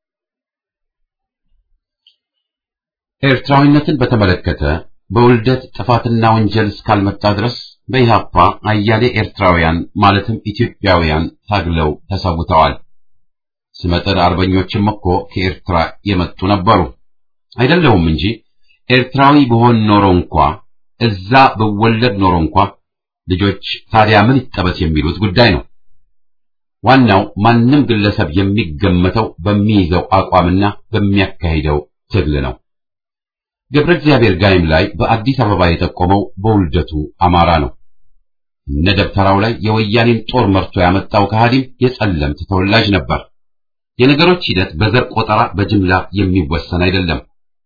ኤርትራዊነትን በተመለከተ በውልደት ጥፋትና ወንጀል እስካልመጣ ድረስ በኢህአፓ አያሌ ኤርትራውያን ማለትም ኢትዮጵያውያን ታግለው ተሰውተዋል። ስመጥር አርበኞችም እኮ ከኤርትራ የመጡ ነበሩ። አይደለሁም እንጂ ኤርትራዊ በሆን ኖሮ እንኳ እዛ ብወለድ ኖሮ እንኳ ልጆች ታዲያ ምን ይጠበስ የሚሉት ጉዳይ ነው። ዋናው ማንም ግለሰብ የሚገመተው በሚይዘው አቋምና በሚያካሂደው ትግል ነው። ገብረ እግዚአብሔር ጋይም ላይ በአዲስ አበባ የጠቆመው በውልደቱ አማራ ነው። እነ ደብተራው ላይ የወያኔን ጦር መርቶ ያመጣው ከሃዲም የጸለምት ተወላጅ ነበር። የነገሮች ሂደት በዘር ቆጠራ በጅምላ የሚወሰን አይደለም።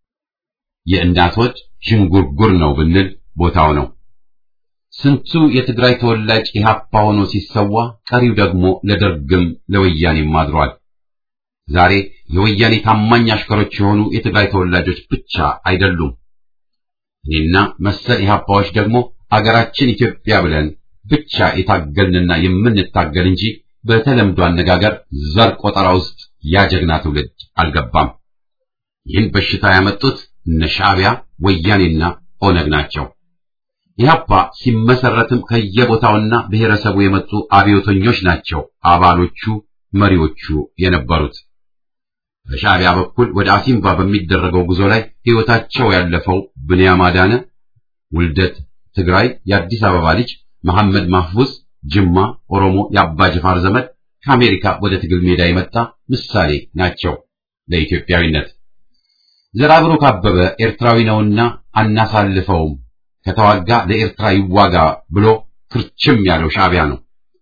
የእናቶች ዥንጉርጉር ነው ብንል ቦታው ነው። ስንቱ የትግራይ ተወላጅ ኢህአፓ ሆኖ ሲሰዋ፣ ቀሪው ደግሞ ለደርግም ለወያኔም አድሯል። ዛሬ የወያኔ ታማኝ አሽከሮች የሆኑ የትግራይ ተወላጆች ብቻ አይደሉም። እኔና መሰል ኢህአፓዎች ደግሞ አገራችን ኢትዮጵያ ብለን ብቻ የታገልንና የምንታገል እንጂ በተለምዶ አነጋገር ዘር ቆጠራ ውስጥ ያጀግና ትውልድ አልገባም። ይህን በሽታ ያመጡት እነ ሻዕቢያ፣ ወያኔና ኦነግ ናቸው። ኢህአፓ ሲመሰረትም ከየቦታውና ብሔረሰቡ የመጡ አብዮተኞች ናቸው አባሎቹ፣ መሪዎቹ የነበሩት። በሻዕቢያ በኩል ወደ አሲምባ በሚደረገው ጉዞ ላይ ሕይወታቸው ያለፈው ብንያም አዳነ፣ ውልደት ትግራይ፣ የአዲስ አበባ ልጅ መሐመድ ማህፉዝ፣ ጅማ ኦሮሞ፣ የአባ ጅፋር ዘመድ ከአሜሪካ ወደ ትግል ሜዳ የመጣ ምሳሌ ናቸው ለኢትዮጵያዊነት። ዘርአብሩክ አበበ ኤርትራዊ ነውና አናሳልፈውም ከተዋጋ ለኤርትራ ይዋጋ ብሎ ክርችም ያለው ሻዕቢያ ነው።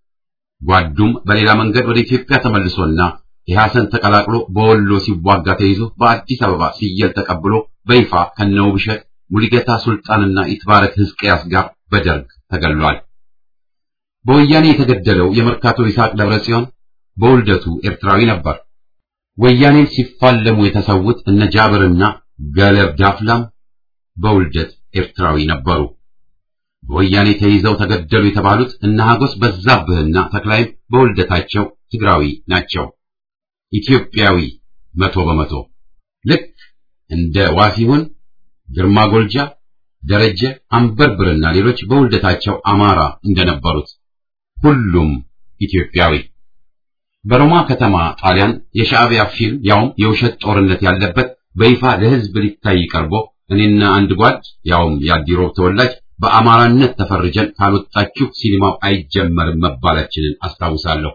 ጓዱም በሌላ መንገድ ወደ ኢትዮጵያ ተመልሶና ኢህአሰን ተቀላቅሎ በወሎ ሲዋጋ ተይዞ በአዲስ አበባ ሲየል ተቀብሎ በይፋ ከነውብሸት ሙሊጌታ ሱልጣንና ኢትባረክ ሕዝቅያስ ጋር በደርግ ተገሏል። በወያኔ የተገደለው የመርካቶ ይስሐቅ ደብረ ጽዮን በውልደቱ ኤርትራዊ ነበር። ወያኔን ሲፋለሙ የተሰዉት እነ ጃብርና ገለብ ዳፍላም በውልደት ኤርትራዊ ነበሩ። በወያኔ ተይዘው ተገደሉ የተባሉት እነ ሀጎስ በዛብህና ተክላይም በውልደታቸው ትግራዊ ናቸው። ኢትዮጵያዊ መቶ በመቶ ልክ እንደ ዋሲሁን፣ ግርማ ጎልጃ፣ ደረጀ አንበርብርና ሌሎች በውልደታቸው አማራ እንደነበሩት ሁሉም ኢትዮጵያዊ። በሮማ ከተማ ጣሊያን የሻዕቢያ ፊልም ያውም የውሸት ጦርነት ያለበት በይፋ ለሕዝብ ሊታይ ቀርቦ እኔና አንድ ጓድ ያውም የአዲሮብ ተወላጅ በአማራነት ተፈርጀን ካልወጣችሁ ሲኒማው አይጀመርም መባላችንን አስታውሳለሁ።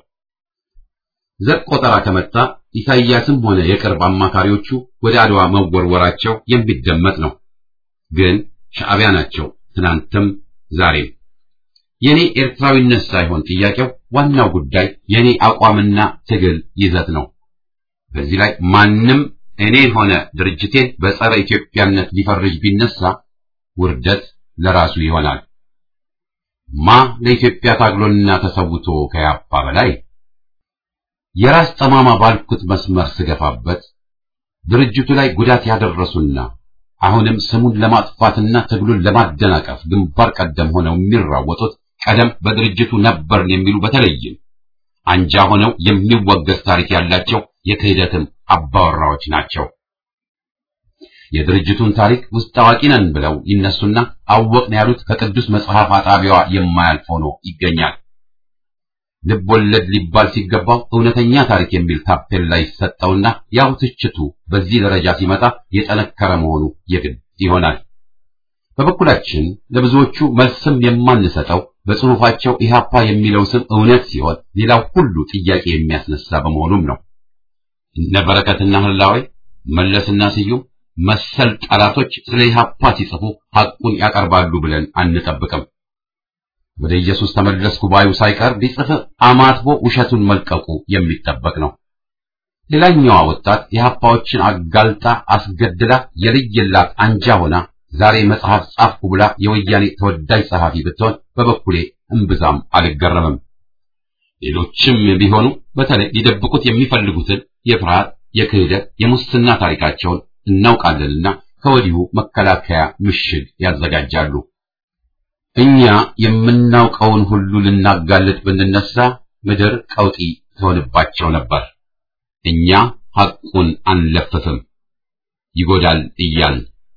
ዘር ቆጠራ ከመጣ ኢሳይያስም ሆነ የቅርብ አማካሪዎቹ ወደ አድዋ መወርወራቸው የሚደመጥ ነው። ግን ሻዕቢያ ናቸው ትናንትም ዛሬም። የኔ ኤርትራዊነት ሳይሆን ጥያቄው ዋናው ጉዳይ የኔ አቋምና ትግል ይዘት ነው። በዚህ ላይ ማንም እኔን ሆነ ድርጅቴን በጸረ ኢትዮጵያነት ሊፈርጅ ቢነሳ ውርደት ለራሱ ይሆናል። ማ ለኢትዮጵያ ታግሎና ተሰውቶ ከያፓ በላይ የራስ ጠማማ ባልኩት መስመር ስገፋበት ድርጅቱ ላይ ጉዳት ያደረሱና አሁንም ስሙን ለማጥፋትና ትግሉን ለማደናቀፍ ግንባር ቀደም ሆነው የሚራወጡት ቀደም በድርጅቱ ነበርን የሚሉ በተለይም አንጃ ሆነው የሚወገዝ ታሪክ ያላቸው የክህደትም አባወራዎች ናቸው። የድርጅቱን ታሪክ ውስጥ አዋቂ ነን ብለው ይነሱና አወቅን ያሉት ከቅዱስ መጽሐፍ አጣቢዋ የማያልፍ ሆኖ ይገኛል። ልብ ወለድ ሊባል ሲገባው እውነተኛ ታሪክ የሚል ታፔላ ይሰጠውና ያው ትችቱ በዚህ ደረጃ ሲመጣ የጠነከረ መሆኑ የግድ ይሆናል። በበኩላችን ለብዙዎቹ መልስም የማንሰጠው በጽሑፋቸው ኢህአፓ የሚለው ስም እውነት ሲሆን ሌላው ሁሉ ጥያቄ የሚያስነሳ በመሆኑም ነው። እነ በረከትና ህላዌ መለስና ስዩም መሰል ጠላቶች ስለ ኢህአፓ ሲጽፉ ሐቁን ያቀርባሉ ብለን አንጠብቅም። ወደ ኢየሱስ ተመለስኩ ባዩ ሳይቀር ቢጽፍ አማትቦ ውሸቱን መልቀቁ የሚጠበቅ ነው። ሌላኛዋ ወጣት የኢህአፓዎችን አጋልጣ አስገድላ የልየላት አንጃ ሆና ዛሬ መጽሐፍ ጻፍኩ ብላ የወያኔ ተወዳጅ ጸሐፊ ብትሆን በበኩሌ እምብዛም አልገረምም። ሌሎችም ቢሆኑ በተለይ ሊደብቁት የሚፈልጉትን የፍርሃት፣ የክህደት፣ የሙስና ታሪካቸውን እናውቃለንና ከወዲሁ መከላከያ ምሽግ ያዘጋጃሉ። እኛ የምናውቀውን ሁሉ ልናጋልጥ ብንነሳ ምድር ቀውጢ ትሆንባቸው ነበር። እኛ ሐቁን አንለፍፍም፣ ይጎዳል እያልን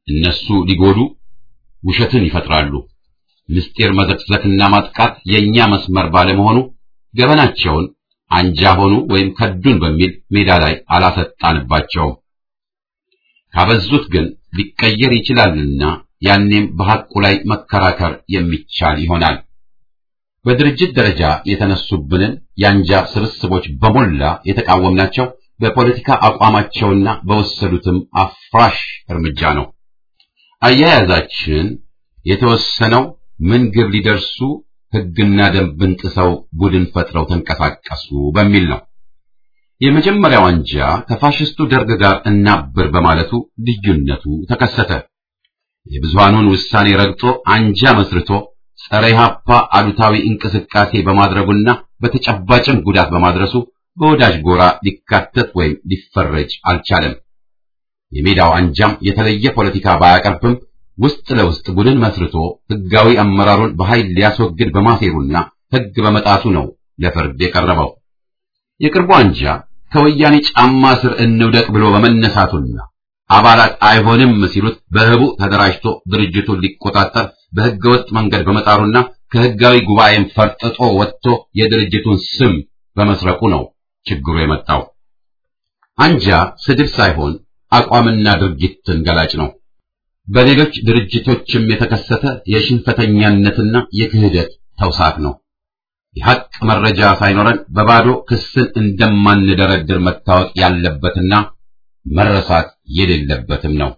እነሱ ሊጎዱ ውሸትን ይፈጥራሉ። ምስጢር መዘክዘክና ማጥቃት የኛ መስመር ባለመሆኑ ገበናቸውን አንጃ ሆኑ ወይም ከዱን በሚል ሜዳ ላይ አላሰጣንባቸውም። ካበዙት ግን ሊቀየር ይችላልና ያኔም በሐቁ ላይ መከራከር የሚቻል ይሆናል። በድርጅት ደረጃ የተነሱብንን የአንጃ ስብስቦች በሞላ የተቃወምናቸው በፖለቲካ አቋማቸውና በወሰዱትም አፍራሽ እርምጃ ነው። አያያዛችን የተወሰነው ምን ግብ ሊደርሱ ሕግና ደንብን ጥሰው ቡድን ፈጥረው ተንቀሳቀሱ በሚል ነው። የመጀመሪያው አንጃ ከፋሽስቱ ደርግ ጋር እናብር በማለቱ ልዩነቱ ተከሰተ። የብዙሃኑን ውሳኔ ረግጦ አንጃ መስርቶ ጸረ ኢህአፓ አሉታዊ እንቅስቃሴ በማድረጉና በተጨባጭም ጉዳት በማድረሱ በወዳጅ ጎራ ሊካተት ወይም ሊፈረጅ አልቻለም። የሜዳው አንጃም የተለየ ፖለቲካ ባያቀርብም ውስጥ ለውስጥ ቡድን መስርቶ ህጋዊ አመራሩን በኃይል ሊያስወግድ በማሴሩና ህግ በመጣሱ ነው ለፍርድ የቀረበው። የቅርቡ አንጃ ከወያኔ ጫማ ስር እንውደቅ ብሎ በመነሳቱና አባላት አይሆንም ሲሉት በህቡ ተደራጅቶ ድርጅቱን ሊቆጣጠር በህገወጥ መንገድ በመጣሩና ከህጋዊ ጉባኤም ፈርጥጦ ወጥቶ የድርጅቱን ስም በመስረቁ ነው ችግሩ የመጣው። አንጃ ስድብ ሳይሆን አቋምና ድርጊትን ገላጭ ነው። በሌሎች ድርጅቶችም የተከሰተ የሽንፈተኛነትና የክህደት ተውሳክ ነው። የሐቅ መረጃ ሳይኖረን በባዶ ክስን እንደማንደረድር መታወቅ ያለበትና መረሳት የሌለበትም ነው።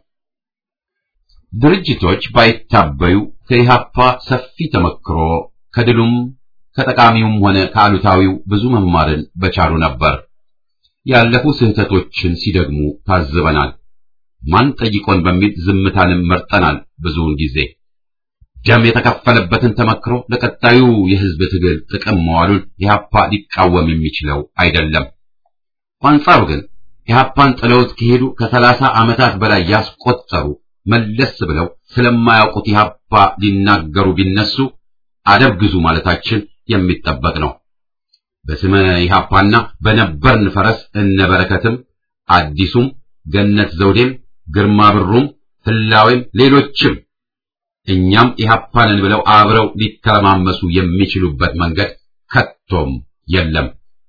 ድርጅቶች ባይታበዩ ከኢህአፓ ሰፊ ተመክሮ ከድሉም ከጠቃሚውም ሆነ ከአሉታዊው ብዙ መማርን በቻሉ ነበር። ያለፉ ስህተቶችን ሲደግሙ ታዝበናል። ማን ጠይቆን በሚል ዝምታንም መርጠናል። ብዙውን ጊዜ ደም የተከፈለበትን ተመክሮ ለቀጣዩ የህዝብ ትግል ጥቅም መዋሉን ኢህአፓ ሊቃወም የሚችለው አይደለም። በአንጻሩ ግን ኢህአፓን ጥለውት ከሄዱ ከሰላሳ ዓመታት በላይ ያስቆጠሩ መለስ ብለው ስለማያውቁት ኢህአፓ ሊናገሩ ቢነሱ አደብ ግዙ ማለታችን የሚጠበቅ ነው። በስመ ኢህአፓና በነበርን ፈረስ እነበረከትም አዲሱም ገነት ዘውዴም ግርማ ብሩም ህላዌም ሌሎችም እኛም ኢህአፓንን ብለው አብረው ሊተማመሱ የሚችሉበት መንገድ ከቶም የለም።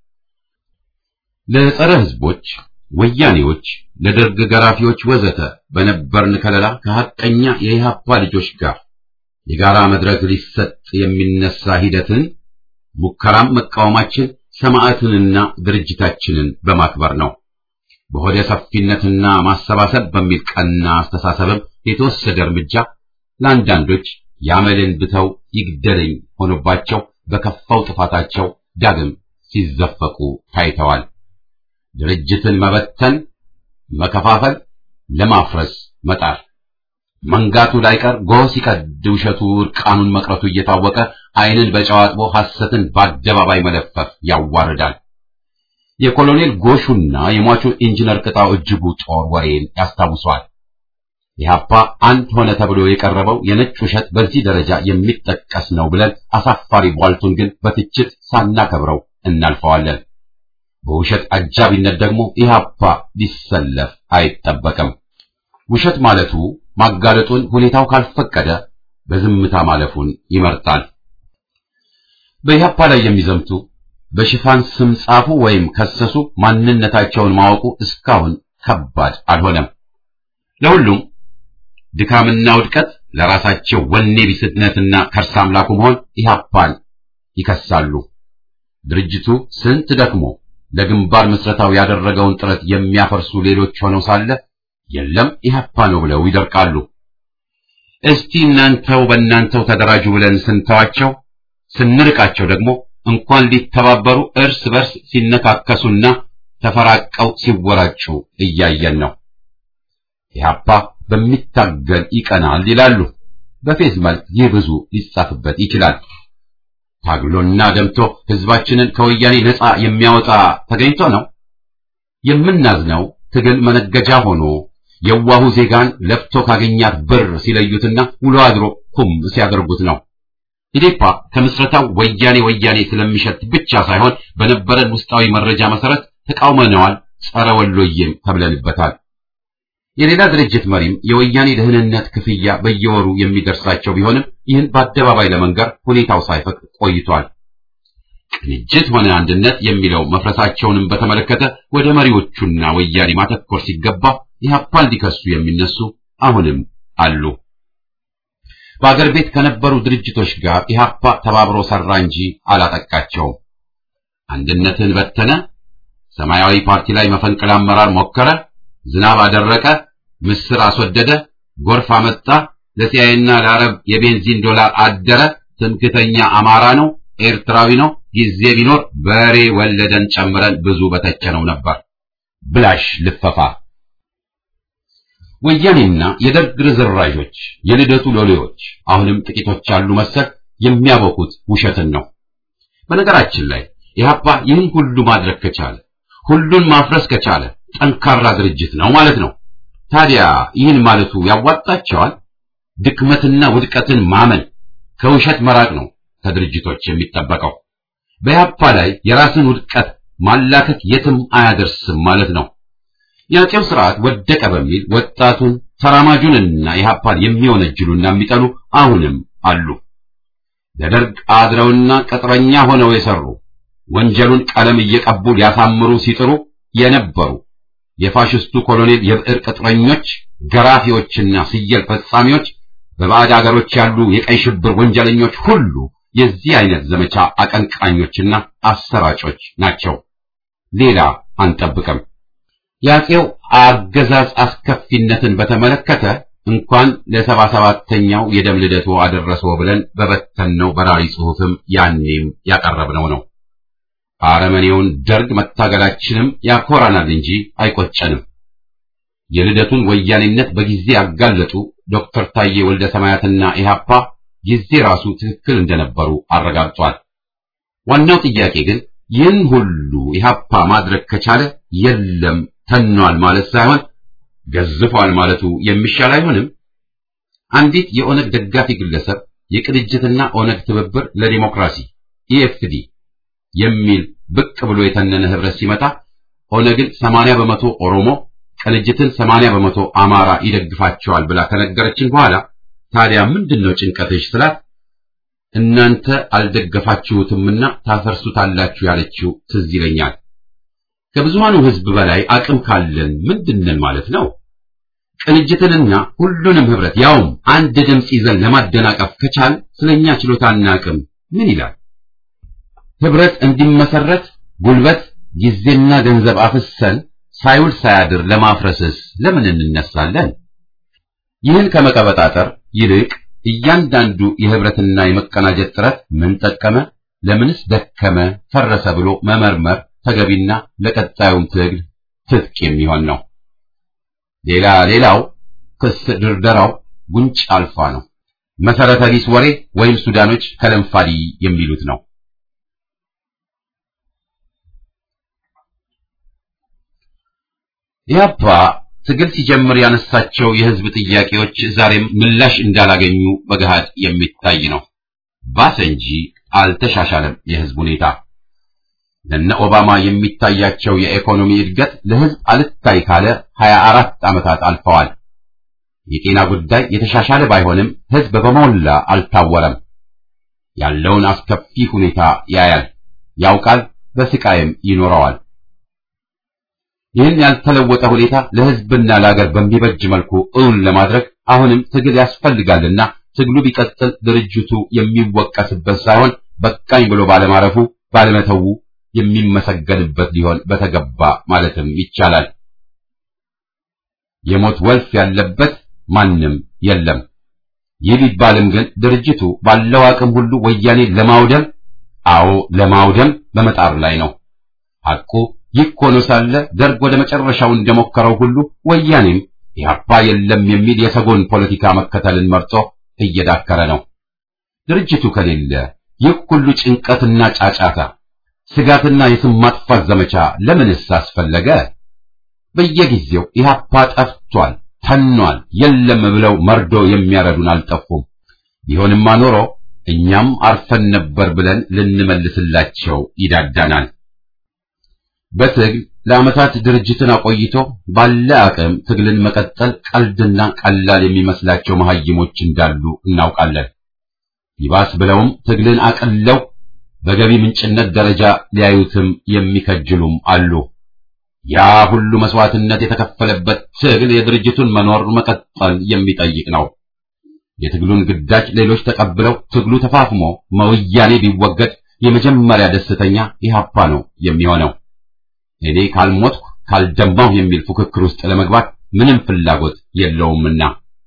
ለጸረ ህዝቦች፣ ወያኔዎች፣ ለደርግ ገራፊዎች ወዘተ በነበርን ከለላ ከሐቀኛ የኢህአፓ ልጆች ጋር የጋራ መድረክ ሊሰጥ የሚነሳ ሂደትን ሙከራም መቃወማችን ሰማዕትንና ድርጅታችንን በማክበር ነው። በሆደ ሰፊነትና ማሰባሰብ በሚል ቀና አስተሳሰብም የተወሰደ እርምጃ ለአንዳንዶች ያመልን ብተው ይግደለኝ ሆኖባቸው በከፋው ጥፋታቸው ዳግም ሲዘፈቁ ታይተዋል። ድርጅትን መበተን፣ መከፋፈል፣ ለማፍረስ መጣር መንጋቱ ላይቀር ጎህ ሲቀድ ውሸቱ እርቃኑን መቅረቱ እየታወቀ ዓይንን በጨዋጥቦ ሐሰትን በአደባባይ መለፈፍ ያዋርዳል። የኮሎኔል ጎሹና የሟቹ ኢንጂነር ቅጣው እጅጉ ጦር ወሬን ያስታውሷል። ኢህአፓ አንድ ሆነ ተብሎ የቀረበው የነጭ ውሸት በዚህ ደረጃ የሚጠቀስ ነው ብለን አሳፋሪ ቧልቱን ግን በትችት ሳናከብረው እናልፈዋለን። በውሸት አጃቢነት ደግሞ ኢህአፓ ሊሰለፍ አይጠበቅም። ውሸት ማለቱ ማጋለጡን ሁኔታው ካልፈቀደ በዝምታ ማለፉን ይመርጣል። በኢህአፓ ላይ የሚዘምቱ በሽፋን ስም ጻፉ ወይም ከሰሱ ማንነታቸውን ማወቁ እስካሁን ከባድ አልሆነም። ለሁሉም ድካምና ውድቀት ለራሳቸው ወኔ ቢስነትና ከርስ አምላኩ መሆን ኢህአፓን ይከሳሉ። ድርጅቱ ስንት ደክሞ ለግንባር ምስረታው ያደረገውን ጥረት የሚያፈርሱ ሌሎች ሆነው ሳለ የለም ኢህአፓ ነው ብለው ይደርቃሉ። እስቲ እናንተው በእናንተው ተደራጁ ብለን ስንተዋቸው ስንርቃቸው ደግሞ እንኳን ሊተባበሩ እርስ በርስ ሲነካከሱና ተፈራቀው ሲወራጩ እያየን ነው። ኢህአፓ በሚታገል ይቀናል ይላሉ። በፌዝ መልክ ይህ ብዙ ሊጻፍበት ይችላል። ታግሎና ደምቶ ህዝባችንን ከወያኔ ነፃ የሚያወጣ ተገኝቶ ነው። የምናዝነው ትግል መነገጃ ሆኖ የዋሁ ዜጋን ለፍቶ ካገኛት ብር ሲለዩትና ውሎ አድሮ ኩም ሲያደርጉት ነው። ኢዴፓ ከምስረታው ወያኔ ወያኔ ስለሚሸት ብቻ ሳይሆን በነበረን ውስጣዊ መረጃ መሰረት ተቃውመነዋል። ጸረ ወሎዬም ተብለንበታል። የሌላ ድርጅት መሪም የወያኔ ደህንነት ክፍያ በየወሩ የሚደርሳቸው ቢሆንም ይህን በአደባባይ ለመንገር ሁኔታው ሳይፈቅድ ቆይቷል። ቅንጅት ሆነ አንድነት የሚለው መፍረሳቸውንም በተመለከተ ወደ መሪዎቹና ወያኔ ማተኮር ሲገባ ኢህአፓን ሊከሱ የሚነሱ አሁንም አሉ። በአገር ቤት ከነበሩ ድርጅቶች ጋር ኢህአፓ ተባብሮ ሰራ እንጂ አላጠቃቸውም። አንድነትን በተነ፣ ሰማያዊ ፓርቲ ላይ መፈንቅለ አመራር ሞከረ፣ ዝናብ አደረቀ፣ ምስር አስወደደ፣ ጎርፍ አመጣ፣ ለሲያይና ለአረብ የቤንዚን ዶላር አደረ፣ ትምክተኛ አማራ ነው፣ ኤርትራዊ ነው፣ ጊዜ ቢኖር በሬ ወለደን ጨምረን ብዙ በተቸነው ነበር። ብላሽ ልፈፋ ወያኔና የደርግ ርዝራዦች የልደቱ ሎሌዎች አሁንም ጥቂቶች ያሉ መሰል የሚያበቁት ውሸትን ነው። በነገራችን ላይ ኢህአፓ ይህን ሁሉ ማድረግ ከቻለ ሁሉን ማፍረስ ከቻለ ጠንካራ ድርጅት ነው ማለት ነው። ታዲያ ይህን ማለቱ ያዋጣቸዋል? ድክመትና ውድቀትን ማመን ከውሸት መራቅ ነው ከድርጅቶች የሚጠበቀው። በኢህአፓ ላይ የራስን ውድቀት ማላከት የትም አያደርስም ማለት ነው። የአፄው ስርዓት ወደቀ በሚል ወጣቱን ተራማጁንና ኢህአፓን የሚወነጅሉና የሚጠሉ አሁንም አሉ። ለደርግ አድረውና ቅጥረኛ ሆነው የሰሩ ወንጀሉን ቀለም እየቀቡ ሊያሳምሩ ሲጥሩ የነበሩ የፋሽስቱ ኮሎኔል የብዕር ቅጥረኞች፣ ገራፊዎችና ስየል ፈጻሚዎች፣ በባዕድ አገሮች ያሉ የቀይ ሽብር ወንጀለኞች ሁሉ የዚህ አይነት ዘመቻ አቀንቃኞችና አሰራጮች ናቸው። ሌላ አንጠብቅም። የአፄው አገዛዝ አስከፊነትን በተመለከተ እንኳን ለሰባ ሰባተኛው የደም ልደቱ አደረሰው ብለን በበተነው በራሪ ጽሑፍም ያኔም ያቀረብነው ነው። አረመኔውን ደርግ መታገላችንም ያኮራናል እንጂ አይቆጨንም። የልደቱን ወያኔነት በጊዜ ያጋለጡ ዶክተር ታዬ ወልደ ሰማያትና ኢህአፓ ጊዜ ራሱ ትክክል እንደነበሩ አረጋግጧል። ዋናው ጥያቄ ግን ይህን ሁሉ ኢህአፓ ማድረግ ከቻለ የለም ተኗል ማለት ሳይሆን ገዝፏል ማለቱ የሚሻል አይሆንም? አንዲት የኦነግ ደጋፊ ግለሰብ የቅንጅትና ኦነግ ትብብር ለዲሞክራሲ ኢኤፍዲ የሚል ብቅ ብሎ የተነነ ህብረት ሲመጣ ኦነግን 80 በመቶ ኦሮሞ ቅንጅትን 80 በመቶ አማራ ይደግፋቸዋል ብላ ከነገረችን በኋላ ታዲያ ምንድነው ጭንቀትሽ ስላት እናንተ አልደገፋችሁትምና ታፈርሱታላችሁ ያለችው ትዝ ይለኛል። ከብዙሃኑ ህዝብ በላይ አቅም ካለን ምንድነን ማለት ነው? ቅንጅትንና ሁሉንም ህብረት ያውም አንድ ድምፅ ይዘን ለማደናቀፍ ከቻል ስለኛ ችሎታና አቅም ምን ይላል? ህብረት እንዲመሰረት ጉልበት፣ ጊዜና ገንዘብ አፍሰን ሳይውል ሳያድር ለማፍረስስ ለምን እንነሳለን? ይህን ከመቀበጣጠር ይልቅ እያንዳንዱ የህብረትና የመቀናጀት ጥረት ምን ጠቀመ፣ ለምንስ ደከመ፣ ፈረሰ ብሎ መመርመር ተገቢና ለቀጣዩም ትግል ትጥቅ የሚሆን ነው። ሌላ ሌላው ክስ ድርደራው ጉንጭ አልፋ ነው። መሰረተ ቢስ ወሬ ወይም ሱዳኖች ከለንፋዲ የሚሉት ነው። ኢህአፓ ትግል ሲጀምር ያነሳቸው የህዝብ ጥያቄዎች ዛሬም ምላሽ እንዳላገኙ በገሃድ የሚታይ ነው። ባሰ እንጂ አልተሻሻለም የህዝብ ሁኔታ። ለነ ኦባማ የሚታያቸው የኢኮኖሚ እድገት ለህዝብ አልታይ ካለ 24 ዓመታት አልፈዋል። የጤና ጉዳይ የተሻሻለ ባይሆንም ህዝብ በሞላ አልታወረም። ያለውን አስከፊ ሁኔታ ያያል፣ ያውቃል፣ በስቃይም ይኖረዋል። ይህን ያልተለወጠ ሁኔታ ለህዝብና ለሀገር በሚበጅ መልኩ እውን ለማድረግ አሁንም ትግል ያስፈልጋልና ትግሉ ቢቀጥል ድርጅቱ የሚወቀስበት ሳይሆን በቃኝ ብሎ ባለማረፉ ባለመተዉ የሚመሰገንበት ሊሆን በተገባ ማለትም ይቻላል። የሞት ወልፍ ያለበት ማንም የለም። ይህ ቢባልም ግን ድርጅቱ ባለው አቅም ሁሉ ወያኔ ለማውደም አዎ ለማውደም በመጣር ላይ ነው። ሐቁ ይህ ሆኖ ሳለ ደርግ ወደ መጨረሻው እንደሞከረው ሁሉ ወያኔም ኢህአፓ የለም የሚል የሰጎን ፖለቲካ መከተልን መርጦ እየዳከረ ነው። ድርጅቱ ከሌለ ይህ ሁሉ ጭንቀትና ጫጫታ፣ ስጋትና የስም ማጥፋት ዘመቻ ለምንስ አስፈለገ? በየጊዜው ኢህአፓ ጠፍቷል፣ ተኗል፣ የለም ብለው መርዶ የሚያረዱን አልጠፉም። ቢሆንማ ኖሮ እኛም አርፈን ነበር ብለን ልንመልስላቸው ይዳዳናል። በትግል ለዓመታት ድርጅትን አቆይቶ ባለ አቅም ትግልን መቀጠል ቀልድና ቀላል የሚመስላቸው መሐይሞች እንዳሉ እናውቃለን። ይባስ ብለውም ትግልን አቅለው በገቢ ምንጭነት ደረጃ ሊያዩትም የሚከጅሉም አሉ። ያ ሁሉ መስዋዕትነት የተከፈለበት ትግል የድርጅቱን መኖር መቀጠል የሚጠይቅ ነው። የትግሉን ግዳጅ ሌሎች ተቀብለው ትግሉ ተፋፍሞ መወያኔ ቢወገድ የመጀመሪያ ደስተኛ ኢህአፓ ነው የሚሆነው። እኔ ካልሞትኩ ካልደማሁ የሚል ፉክክር ውስጥ ለመግባት ምንም ፍላጎት የለውምና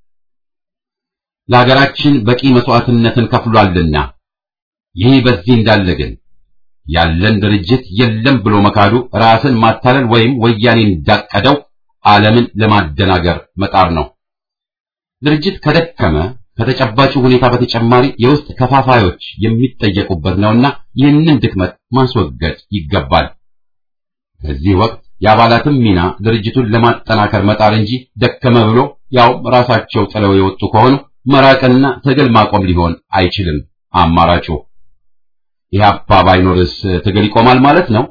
ለሀገራችን በቂ መስዋዕትነትን ከፍሏልና። ይህ በዚህ እንዳለ ግን ያለን ድርጅት የለም ብሎ መካዱ ራስን ማታለል ወይም ወያኔ እንዳቀደው ዓለምን ለማደናገር መጣር ነው። ድርጅት ከደከመ ከተጨባጭ ሁኔታ በተጨማሪ የውስጥ ከፋፋዮች የሚጠየቁበት ነውና ይህንን ድክመት ማስወገድ ይገባል። በዚህ ወቅት የአባላትም ሚና ድርጅቱን ለማጠናከር መጣር እንጂ ደከመ ብሎ ያው ራሳቸው ጥለው የወጡ ከሆኑ መራቅና ትግል ማቆም ሊሆን አይችልም አማራጩ። ኢህአፓ ባይኖርስ ትግል ይቆማል ማለት ነው?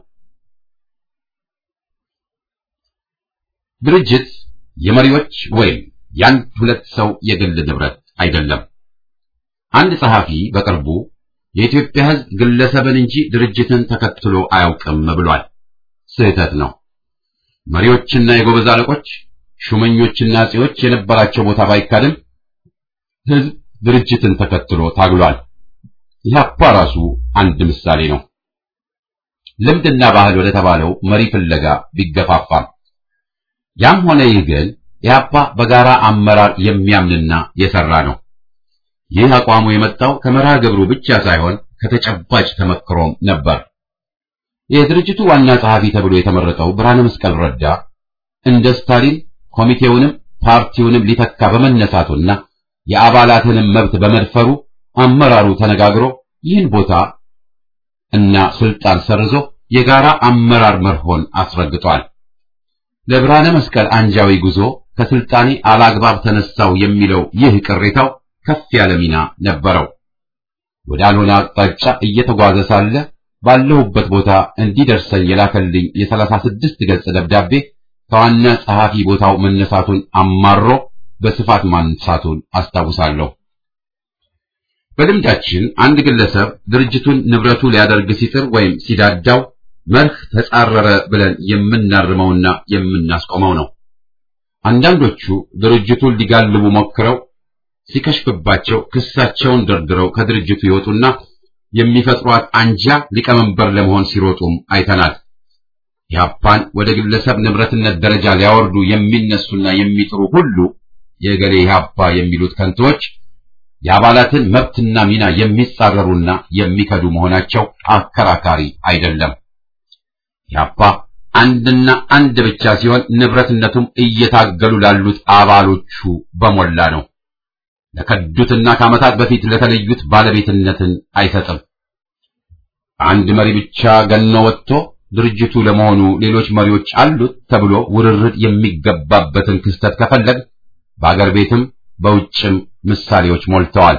ድርጅት የመሪዎች ወይም የአንድ ሁለት ሰው የግል ንብረት አይደለም። አንድ ጸሐፊ በቅርቡ የኢትዮጵያ ሕዝብ ግለሰብን እንጂ ድርጅትን ተከትሎ አያውቅም ብሏል። ስህተት ነው። መሪዎችና የጎበዝ አለቆች፣ ሹመኞችና አጼዎች የነበራቸው ቦታ ባይካድም ሕዝብ ድርጅትን ተከትሎ ታግሏል። ኢህአፓ ራሱ አንድ ምሳሌ ነው። ልምድና ባህል ወደ ተባለው መሪ ፍለጋ ቢገፋፋም ያም ሆነ ይህ ግን ኢህአፓ በጋራ አመራር የሚያምንና የሰራ ነው። ይህ አቋሙ የመጣው ከመርሃ ግብሩ ብቻ ሳይሆን ከተጨባጭ ተመክሮም ነበር። የድርጅቱ ዋና ጸሐፊ ተብሎ የተመረጠው ብርሃነ መስቀል ረዳ እንደ ስታሊን ኮሚቴውንም ፓርቲውንም ሊተካ በመነሳቱና የአባላትንም መብት በመድፈሩ አመራሩ ተነጋግሮ ይህን ቦታ እና ስልጣን ሰርዞ የጋራ አመራር መርሆን አስረግጧል። ለብርሃነ መስቀል አንጃዊ ጉዞ ከስልጣኔ አላግባብ ተነሳው የሚለው ይህ ቅሬታው ከፍ ያለ ሚና ነበረው። ወዳልሆነ አቅጣጫ እየተጓዘ ሳለ ባለሁበት ቦታ እንዲደርሰኝ የላከልኝ የሰላሳ ስድስት ገጽ ደብዳቤ ከዋና ጸሐፊ ቦታው መነሳቱን አማሮ በስፋት ማንሳቱን አስታውሳለሁ። በልምዳችን አንድ ግለሰብ ድርጅቱን ንብረቱ ሊያደርግ ሲጥር ወይም ሲዳዳው መርህ ተጻረረ ብለን የምናርመውና የምናስቆመው ነው። አንዳንዶቹ ድርጅቱን ሊጋልቡ ሞክረው ሲከሽፍባቸው ክሳቸውን ደርድረው ከድርጅቱ ይወጡና የሚፈጥሯት አንጃ ሊቀመንበር ለመሆን ሲሮጡም አይተናል። ኢህአፓን ወደ ግለሰብ ንብረትነት ደረጃ ሊያወርዱ የሚነሱና የሚጥሩ ሁሉ የገሌ ኢህአፓ የሚሉት ከንቶች የአባላትን መብትና ሚና የሚጻረሩና የሚከዱ መሆናቸው አከራካሪ አይደለም። ኢህአፓ አንድና አንድ ብቻ ሲሆን ንብረትነቱም እየታገሉ ላሉት አባሎቹ በሞላ ነው። ለከዱትና ከዓመታት በፊት ለተለዩት ባለቤትነትን አይሰጥም። አንድ መሪ ብቻ ገኖ ወጥቶ ድርጅቱ ለመሆኑ ሌሎች መሪዎች አሉት ተብሎ ውርርድ የሚገባበትን ክስተት ከፈለግ በአገር ቤትም በውጭም ምሳሌዎች ሞልተዋል።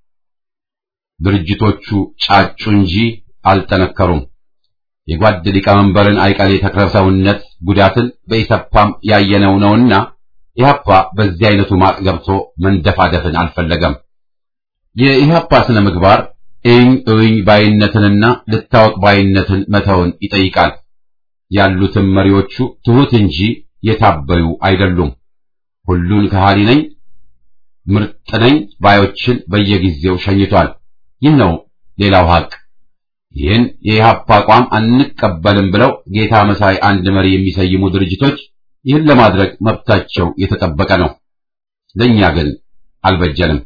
ድርጅቶቹ ጫጩ እንጂ አልጠነከሩም። የጓድ ሊቀመንበርን አይቀሬ ተክለሰውነት ጉዳትን በኢሰፓም ያየነው ነውና ኢህአፓ በዚህ አይነቱ ማጥ ገብቶ መንደፋደፍን አልፈለገም። የኢህአፓ ስነ ምግባር እኝ እኝ ባይነትንና ልታወቅ ባይነትን መተውን ይጠይቃል። ያሉትም መሪዎቹ ትሑት እንጂ የታበዩ አይደሉም። ሁሉን ከሃዲ ነኝ ምርጥ ነኝ ባዮችን በየጊዜው ሸኝቷል። ይህ ነው ሌላው ሀቅ። ይህን የኢህአፓ አቋም አንቀበልም ብለው ጌታ መሳይ አንድ መሪ የሚሰይሙ ድርጅቶች ይህን ለማድረግ መብታቸው የተጠበቀ ነው። ለኛ ግን አልበጀንም።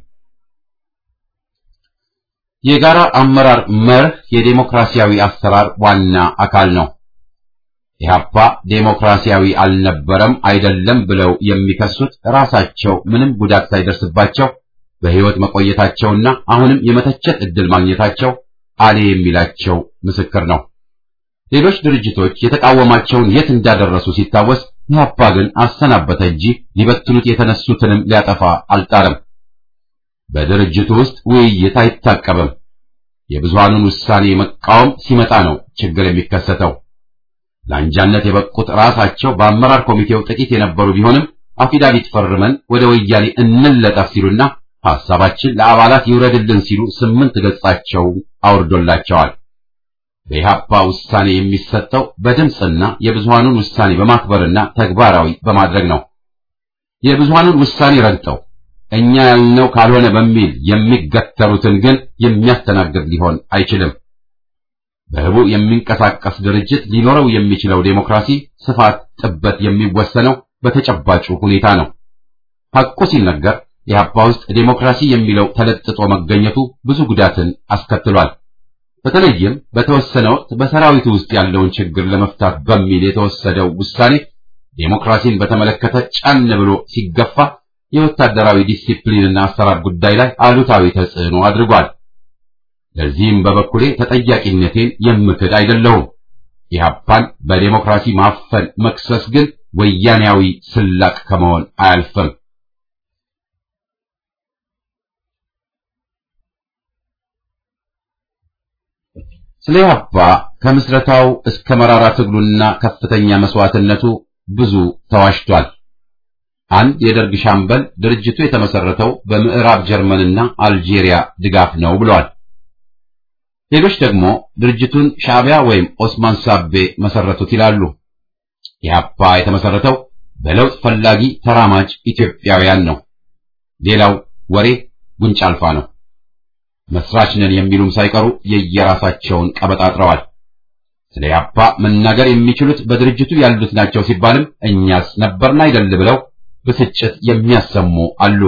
የጋራ አመራር መርህ የዴሞክራሲያዊ አሰራር ዋና አካል ነው። ኢህአፓ ዴሞክራሲያዊ አልነበረም አይደለም ብለው የሚከሱት ራሳቸው ምንም ጉዳት ሳይደርስባቸው በሕይወት መቆየታቸውና አሁንም የመተቸት ዕድል ማግኘታቸው አሌ የሚላቸው ምስክር ነው። ሌሎች ድርጅቶች የተቃወማቸውን የት እንዳደረሱ ሲታወስ ኢህአፓ ግን አሰናበተ እንጂ ሊበትኑት የተነሱትንም ሊያጠፋ አልጣረም። በድርጅቱ ውስጥ ውይይት አይታቀብም። የብዙሃኑን ውሳኔ መቃወም ሲመጣ ነው ችግር የሚከሰተው። ለአንጃነት የበቁት ራሳቸው በአመራር ኮሚቴው ጥቂት የነበሩ ቢሆንም አፊዳቪት ፈርመን ወደ ወያኔ እንለጠፍ ሲሉና ሐሳባችን ለአባላት ይውረድልን ሲሉ ስምንት ገጻቸው አውርዶላቸዋል። በኢህአፓ ውሳኔ የሚሰጠው በድምፅና የብዙሃኑን ውሳኔ በማክበርና ተግባራዊ በማድረግ ነው። የብዙሃኑን ውሳኔ ረግጠው እኛ ያልነው ካልሆነ በሚል የሚገተሩትን ግን የሚያስተናግድ ሊሆን አይችልም። በህቡ የሚንቀሳቀስ ድርጅት ሊኖረው የሚችለው ዴሞክራሲ ስፋት፣ ጥበት የሚወሰነው በተጨባጩ ሁኔታ ነው። ሐቁ ሲነገር ኢህአፓ ውስጥ ዴሞክራሲ የሚለው ተለጥጦ መገኘቱ ብዙ ጉዳትን አስከትሏል። በተለይም በተወሰነ ወቅት በሰራዊቱ ውስጥ ያለውን ችግር ለመፍታት በሚል የተወሰደው ውሳኔ ዴሞክራሲን በተመለከተ ጫን ብሎ ሲገፋ የወታደራዊ ዲሲፕሊንና አሰራር ጉዳይ ላይ አሉታዊ ተጽዕኖ አድርጓል። ለዚህም በበኩሌ ተጠያቂነቴን የምክድ አይደለሁም። ኢህአፓን በዴሞክራሲ ማፈን መክሰስ ግን ወያኔያዊ ስላቅ ከመሆን አያልፍም። ስለ ኢህአፓ ከምስረታው እስከ መራራ ትግሉና ከፍተኛ መስዋዕትነቱ ብዙ ተዋሽቷል። አንድ የደርግ ሻምበል ድርጅቱ የተመሰረተው በምዕራብ ጀርመንና አልጄሪያ ድጋፍ ነው ብለዋል። ሌሎች ደግሞ ድርጅቱን ሻዕቢያ ወይም ኦስማን ሳቤ መሰረቱት ይላሉ። ኢህአፓ የተመሰረተው በለውጥ ፈላጊ ተራማጅ ኢትዮጵያውያን ነው። ሌላው ወሬ ጉንጭ አልፋ ነው። መስራች ነን የሚሉም ሳይቀሩ የየራሳቸውን ቀበጣጥረዋል። ስለ ኢህአፓ መናገር የሚችሉት በድርጅቱ ያሉት ናቸው ሲባልም እኛስ ነበርን አይደል ብለው ብስጭት የሚያሰሙ አሉ።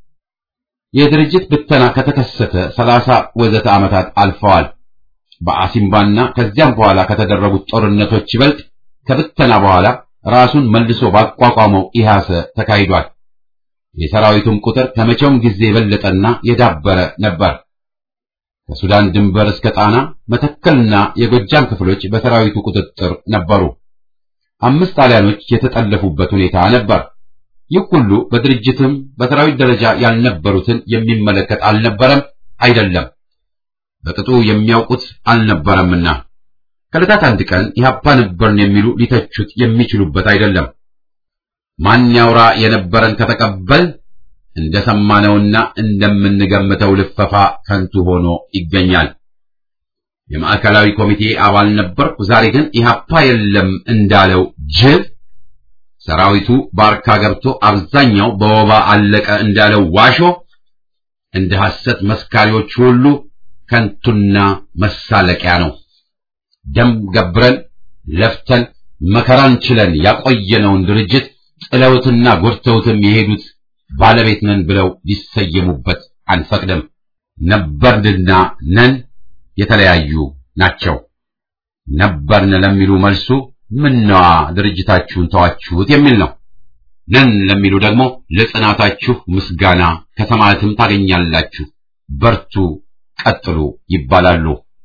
የድርጅት ብተና ከተከሰተ ሰላሳ ወዘተ ዓመታት አልፈዋል። በአሲምባና ከዚያም በኋላ ከተደረጉት ጦርነቶች ይበልጥ ከብተና በኋላ ራሱን መልሶ ባቋቋመው ኢህአሰ ተካሂዷል። የሰራዊቱም ቁጥር ከመቼውም ጊዜ የበለጠና የዳበረ ነበር። ከሱዳን ድንበር እስከ ጣና መተከልና የጎጃም ክፍሎች በሰራዊቱ ቁጥጥር ነበሩ። አምስት ጣሊያኖች የተጠለፉበት ሁኔታ ነበር። ይህ ሁሉ በድርጅትም በሰራዊት ደረጃ ያልነበሩትን የሚመለከት አልነበረም፣ አይደለም በቅጡ የሚያውቁት አልነበረምና ከዕለታት አንድ ቀን ኢህአፓ ነበርን የሚሉ ሊተቹት የሚችሉበት አይደለም። ማን ያውራ የነበረን ከተቀበል እንደሰማነውና እንደምንገምተው ልፈፋ ከንቱ ሆኖ ይገኛል። የማዕከላዊ ኮሚቴ አባል ነበርኩ፣ ዛሬ ግን ኢህአፓ የለም እንዳለው ጅብ ሰራዊቱ ባርካ ገብቶ አብዛኛው በወባ አለቀ እንዳለው ዋሾ እንደ ሐሰት መስካሪዎች ሁሉ ከንቱና መሳለቂያ ነው። ደም ገብረን ለፍተን መከራን ችለን ያቆየነውን ድርጅት ጥለውትና ጎድተውትም የሄዱት ባለቤት ነን ብለው ሊሰየሙበት አንፈቅድም። ነበርንና ነን የተለያዩ ናቸው። ነበርን ለሚሉ መልሱ ምነዋ ድርጅታችሁን ተዋችሁት የሚል ነው። ነን ለሚሉ ደግሞ ለጽናታችሁ ምስጋና ከሰማያትም ታገኛላችሁ፣ በርቱ፣ ቀጥሉ ይባላሉ።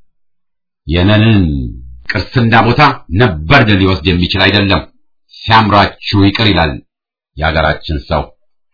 የነንን ቅርስና ቦታ ነበርን ሊወስድ የሚችል አይደለም። ሲያምራችሁ ይቅር ይላል የሀገራችን ሰው።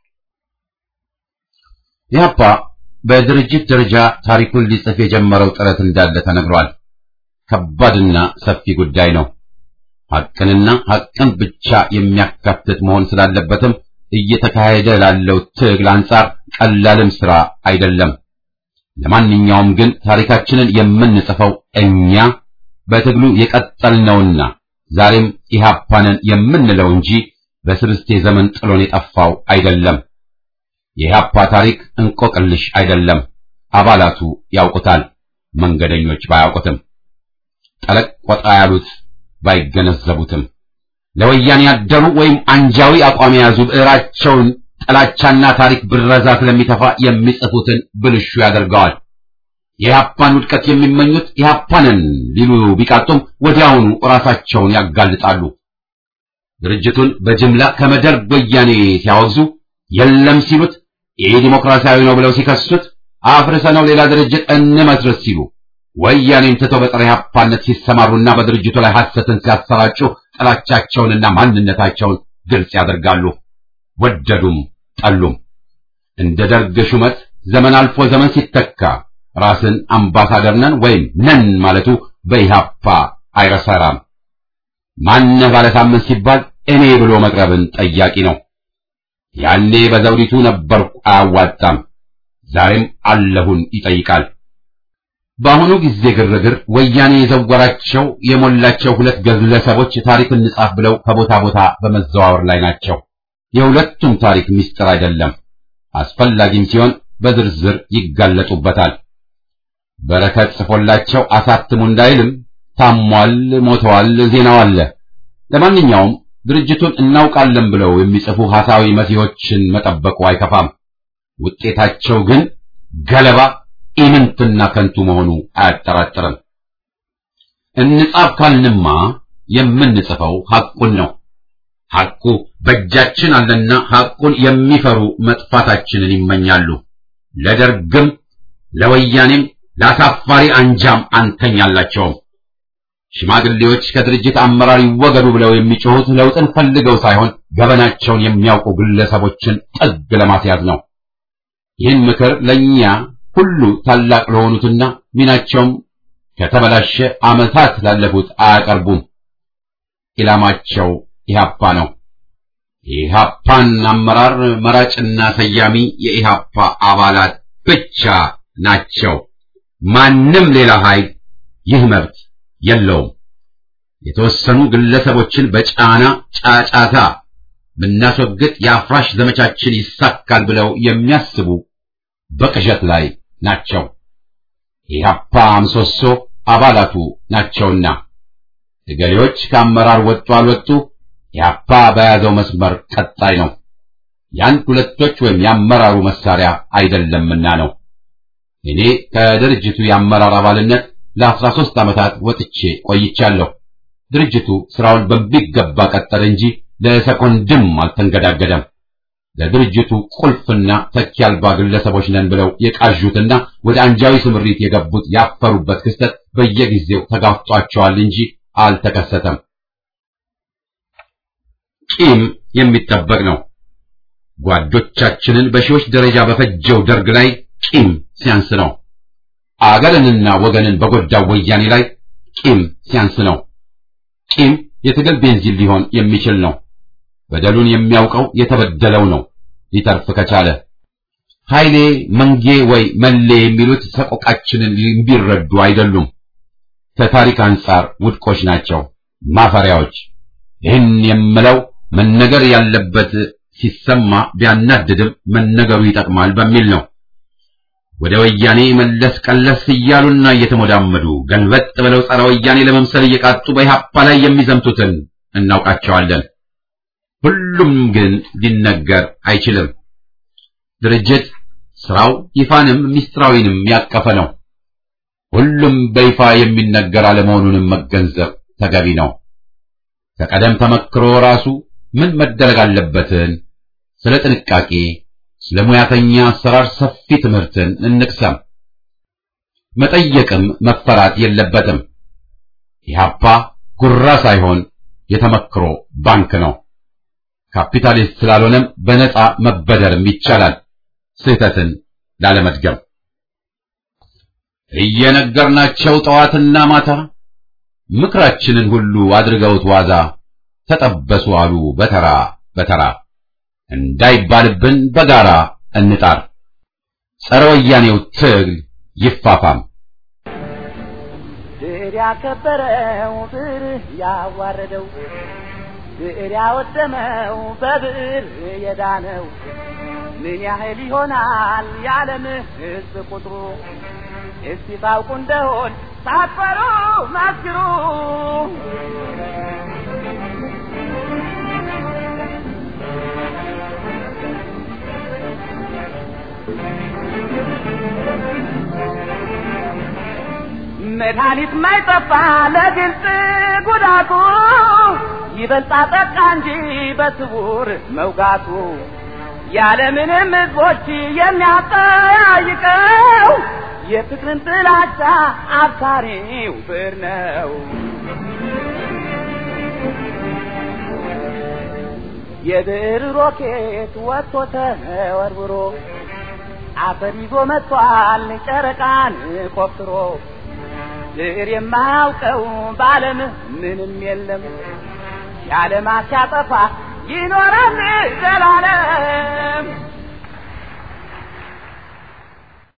ኢህአፓ በድርጅት ደረጃ ታሪኩን ሊጽፍ የጀመረው ጥረት እንዳለ ተነግሯል። ከባድና ሰፊ ጉዳይ ነው። ሐቅንና ሐቅን ብቻ የሚያካትት መሆን ስላለበትም እየተካሄደ ላለው ትግል አንጻር ቀላልም ስራ አይደለም። ለማንኛውም ግን ታሪካችንን የምንጽፈው እኛ በትግሉ የቀጠልነውና ዛሬም ኢህአፓንን የምንለው እንጂ በስርስቴ ዘመን ጥሎን የጠፋው አይደለም። የኢህአፓ ታሪክ እንቆቅልሽ አይደለም። አባላቱ ያውቁታል፣ መንገደኞች ባያውቁትም፣ ጠለቅ ወጣ ያሉት ባይገነዘቡትም፣ ለወያኔ ያደሩ ወይም አንጃዊ አቋም የያዙ ብዕራቸውን ጥላቻና ታሪክ ብረዛ ስለሚተፋ የሚጽፉትን ብልሹ ያደርገዋል። የኢህአፓን ውድቀት የሚመኙት ኢህአፓንን ሊሉ ቢቃጡም ወዲያውኑ ራሳቸውን ያጋልጣሉ። ድርጅቱን በጅምላ ከመደርግ ወያኔ ሲያወግዙ የለም ሲሉት ይህ ዲሞክራሲያዊ ነው ብለው ሲከሱት አፍርሰነው ሌላ ድርጅት እንመስረት ሲሉ ወያኔን ትተው በጸረ ኢህአፓነት ሲሰማሩና በድርጅቱ ላይ ሐሰትን ሲያሰራጩ ጥላቻቸውንና ማንነታቸውን ግልጽ ያደርጋሉ። ወደዱም ጠሉም እንደ ደርግ ሹመት ዘመን አልፎ ዘመን ሲተካ ራስን አምባሳደር ነን ወይም ነን ማለቱ በኢህአፓ አይረሰራም። ማነህ ባለሳምንት ሲባል እኔ ብሎ መቅረብን ጠያቂ ነው። ያኔ በዘውዲቱ ነበርኩ አያዋጣም፣ ዛሬም አለሁን ይጠይቃል። በአሁኑ ጊዜ ግርግር ወያኔ የዘወራቸው የሞላቸው ሁለት ግለሰቦች ታሪክ እንጻፍ ብለው ከቦታ ቦታ በመዘዋወር ላይ ናቸው። የሁለቱም ታሪክ ምስጢር አይደለም፣ አስፈላጊም ሲሆን በዝርዝር ይጋለጡበታል። በረከት ጽፎላቸው አሳትሙ እንዳይልም ታሟል፣ ሞተዋል፣ ዜናው አለ። ለማንኛውም ድርጅቱን እናውቃለን ብለው የሚጽፉ ሐሳዊ መሲሖችን መጠበቁ አይከፋም። ውጤታቸው ግን ገለባ ኢምንትና ከንቱ መሆኑ አያጠራጥርም። እንጻፍ ካልንማ የምንጽፈው ሐቁን ነው። ሐቁ በእጃችን አለና ሐቁን የሚፈሩ መጥፋታችንን ይመኛሉ። ለደርግም ለወያኔም ለአሳፋሪ አንጃም አንተኛላቸውም። ሽማግሌዎች ከድርጅት አመራር ይወገዱ ብለው የሚጮሁት ለውጥን ፈልገው ሳይሆን ገበናቸውን የሚያውቁ ግለሰቦችን ጥግ ለማስያዝ ነው። ይህን ምክር ለእኛ ሁሉ ታላቅ ለሆኑትና ሚናቸውም ከተበላሸ ዓመታት ላለፉት አያቀርቡም። ኢላማቸው ኢህአፓ ነው። የኢህአፓን አመራር መራጭና ሰያሚ የኢህአፓ አባላት ብቻ ናቸው። ማንም ሌላ ኃይል ይህ መብት የለውም። የተወሰኑ ግለሰቦችን በጫና ጫጫታ ብናስወግድ የአፍራሽ ዘመቻችን ይሳካል ብለው የሚያስቡ በቅዠት ላይ ናቸው። የኢህአፓ ምሰሶ አባላቱ ናቸውና እገሌዎች ከአመራር ወጡ አልወጡ ኢህአፓ በያዘው መስመር ቀጣይ ነው። የአንድ ሁለቶች ወይም የአመራሩ መሳሪያ አይደለምና ነው። እኔ ከድርጅቱ የአመራር አባልነት ለአስራ ሦስት ዓመታት ወጥቼ ቆይቻለሁ። ድርጅቱ ስራውን በሚገባ ቀጠለ እንጂ ለሰኮንድም አልተንገዳገደም። ለድርጅቱ ቁልፍና ተኪ አልባ ግለሰቦች ነን ብለው የቃዡትና ወደ አንጃዊ ስምሪት የገቡት ያፈሩበት ክስተት በየጊዜው ተጋፍጧቸዋል እንጂ አልተከሰተም። ቂም የሚጠበቅ ነው። ጓዶቻችንን በሺዎች ደረጃ በፈጀው ደርግ ላይ ቂም ሲያንስ ነው። አገርንና ወገንን በጎዳው ወያኔ ላይ ቂም ሲያንስ ነው። ቂም የትግል ቤንዚን ሊሆን የሚችል ነው። በደሉን የሚያውቀው የተበደለው ነው ሊተርፍ ከቻለ። ኃይሌ መንጌ ወይ መሌ የሚሉት ሰቆቃችንን ቢረዱ አይደሉም። ከታሪክ አንጻር ውድቆች ናቸው፣ ማፈሪያዎች። ይህን የምለው መነገር ያለበት ሲሰማ ቢያናድድም መነገሩ ይጠቅማል በሚል ነው። ወደ ወያኔ መለስ ቀለስ እያሉና እየተሞዳመዱ ገልበጥ ብለው ጸረ ወያኔ ለመምሰል እየቃጡ በኢህአፓ ላይ የሚዘምቱትን እናውቃቸዋለን። ሁሉም ግን ሊነገር አይችልም። ድርጅት ስራው ይፋንም ሚስጥራዊንም ያቀፈ ነው። ሁሉም በይፋ የሚነገር አለመሆኑንም መገንዘብ ተገቢ ነው። ከቀደም ተመክሮ ራሱ ምን መደረግ አለበትን ስለ ጥንቃቄ፣ ስለ ሙያተኛ አሰራር ሰፊ ትምህርትን እንቅሰም። መጠየቅም መፈራት የለበትም። ኢህአፓ ጉራ ሳይሆን የተመክሮ ባንክ ነው። ካፒታሊስት ስላልሆነም በነፃ መበደርም ይቻላል። ስህተትን ላለመድገም እየነገርናቸው ጠዋትና ማታ ምክራችንን ሁሉ አድርገውት ዋዛ ተጠበሱ አሉ በተራ በተራ እንዳይባልብን በጋራ እንጣር። ጸረ ወያኔው ትግል ይፋፋም። ብዕር ያከበረው ብዕር ያዋረደው ብዕር ያወደመው በብዕር የዳነው ምን ያህል ይሆናል የዓለም ሕዝብ ቁጥሩ? እስቲ ታውቁ እንደሆን ሳትፈሩ መስክሩ። መድኃኒት ማይጠፋ ለግልጽ ጉዳቱ ይበልጣ ጠቃ እንጂ በስውር መውጋቱ ያለምንም ሕዝቦች የሚያጠያይቀው የፍቅርን ጥላቻ አብሳሪው ብዕር ነው። የብዕር ሮኬት ወጥቶ ተወርውሮ አፈር ይዞ መጥቷል ጨረቃን ቆፍሮ ብዕር የማያውቀው በዓለም ምንም የለም። ያለማት ሲያጠፋ ይኖራል ዘላለም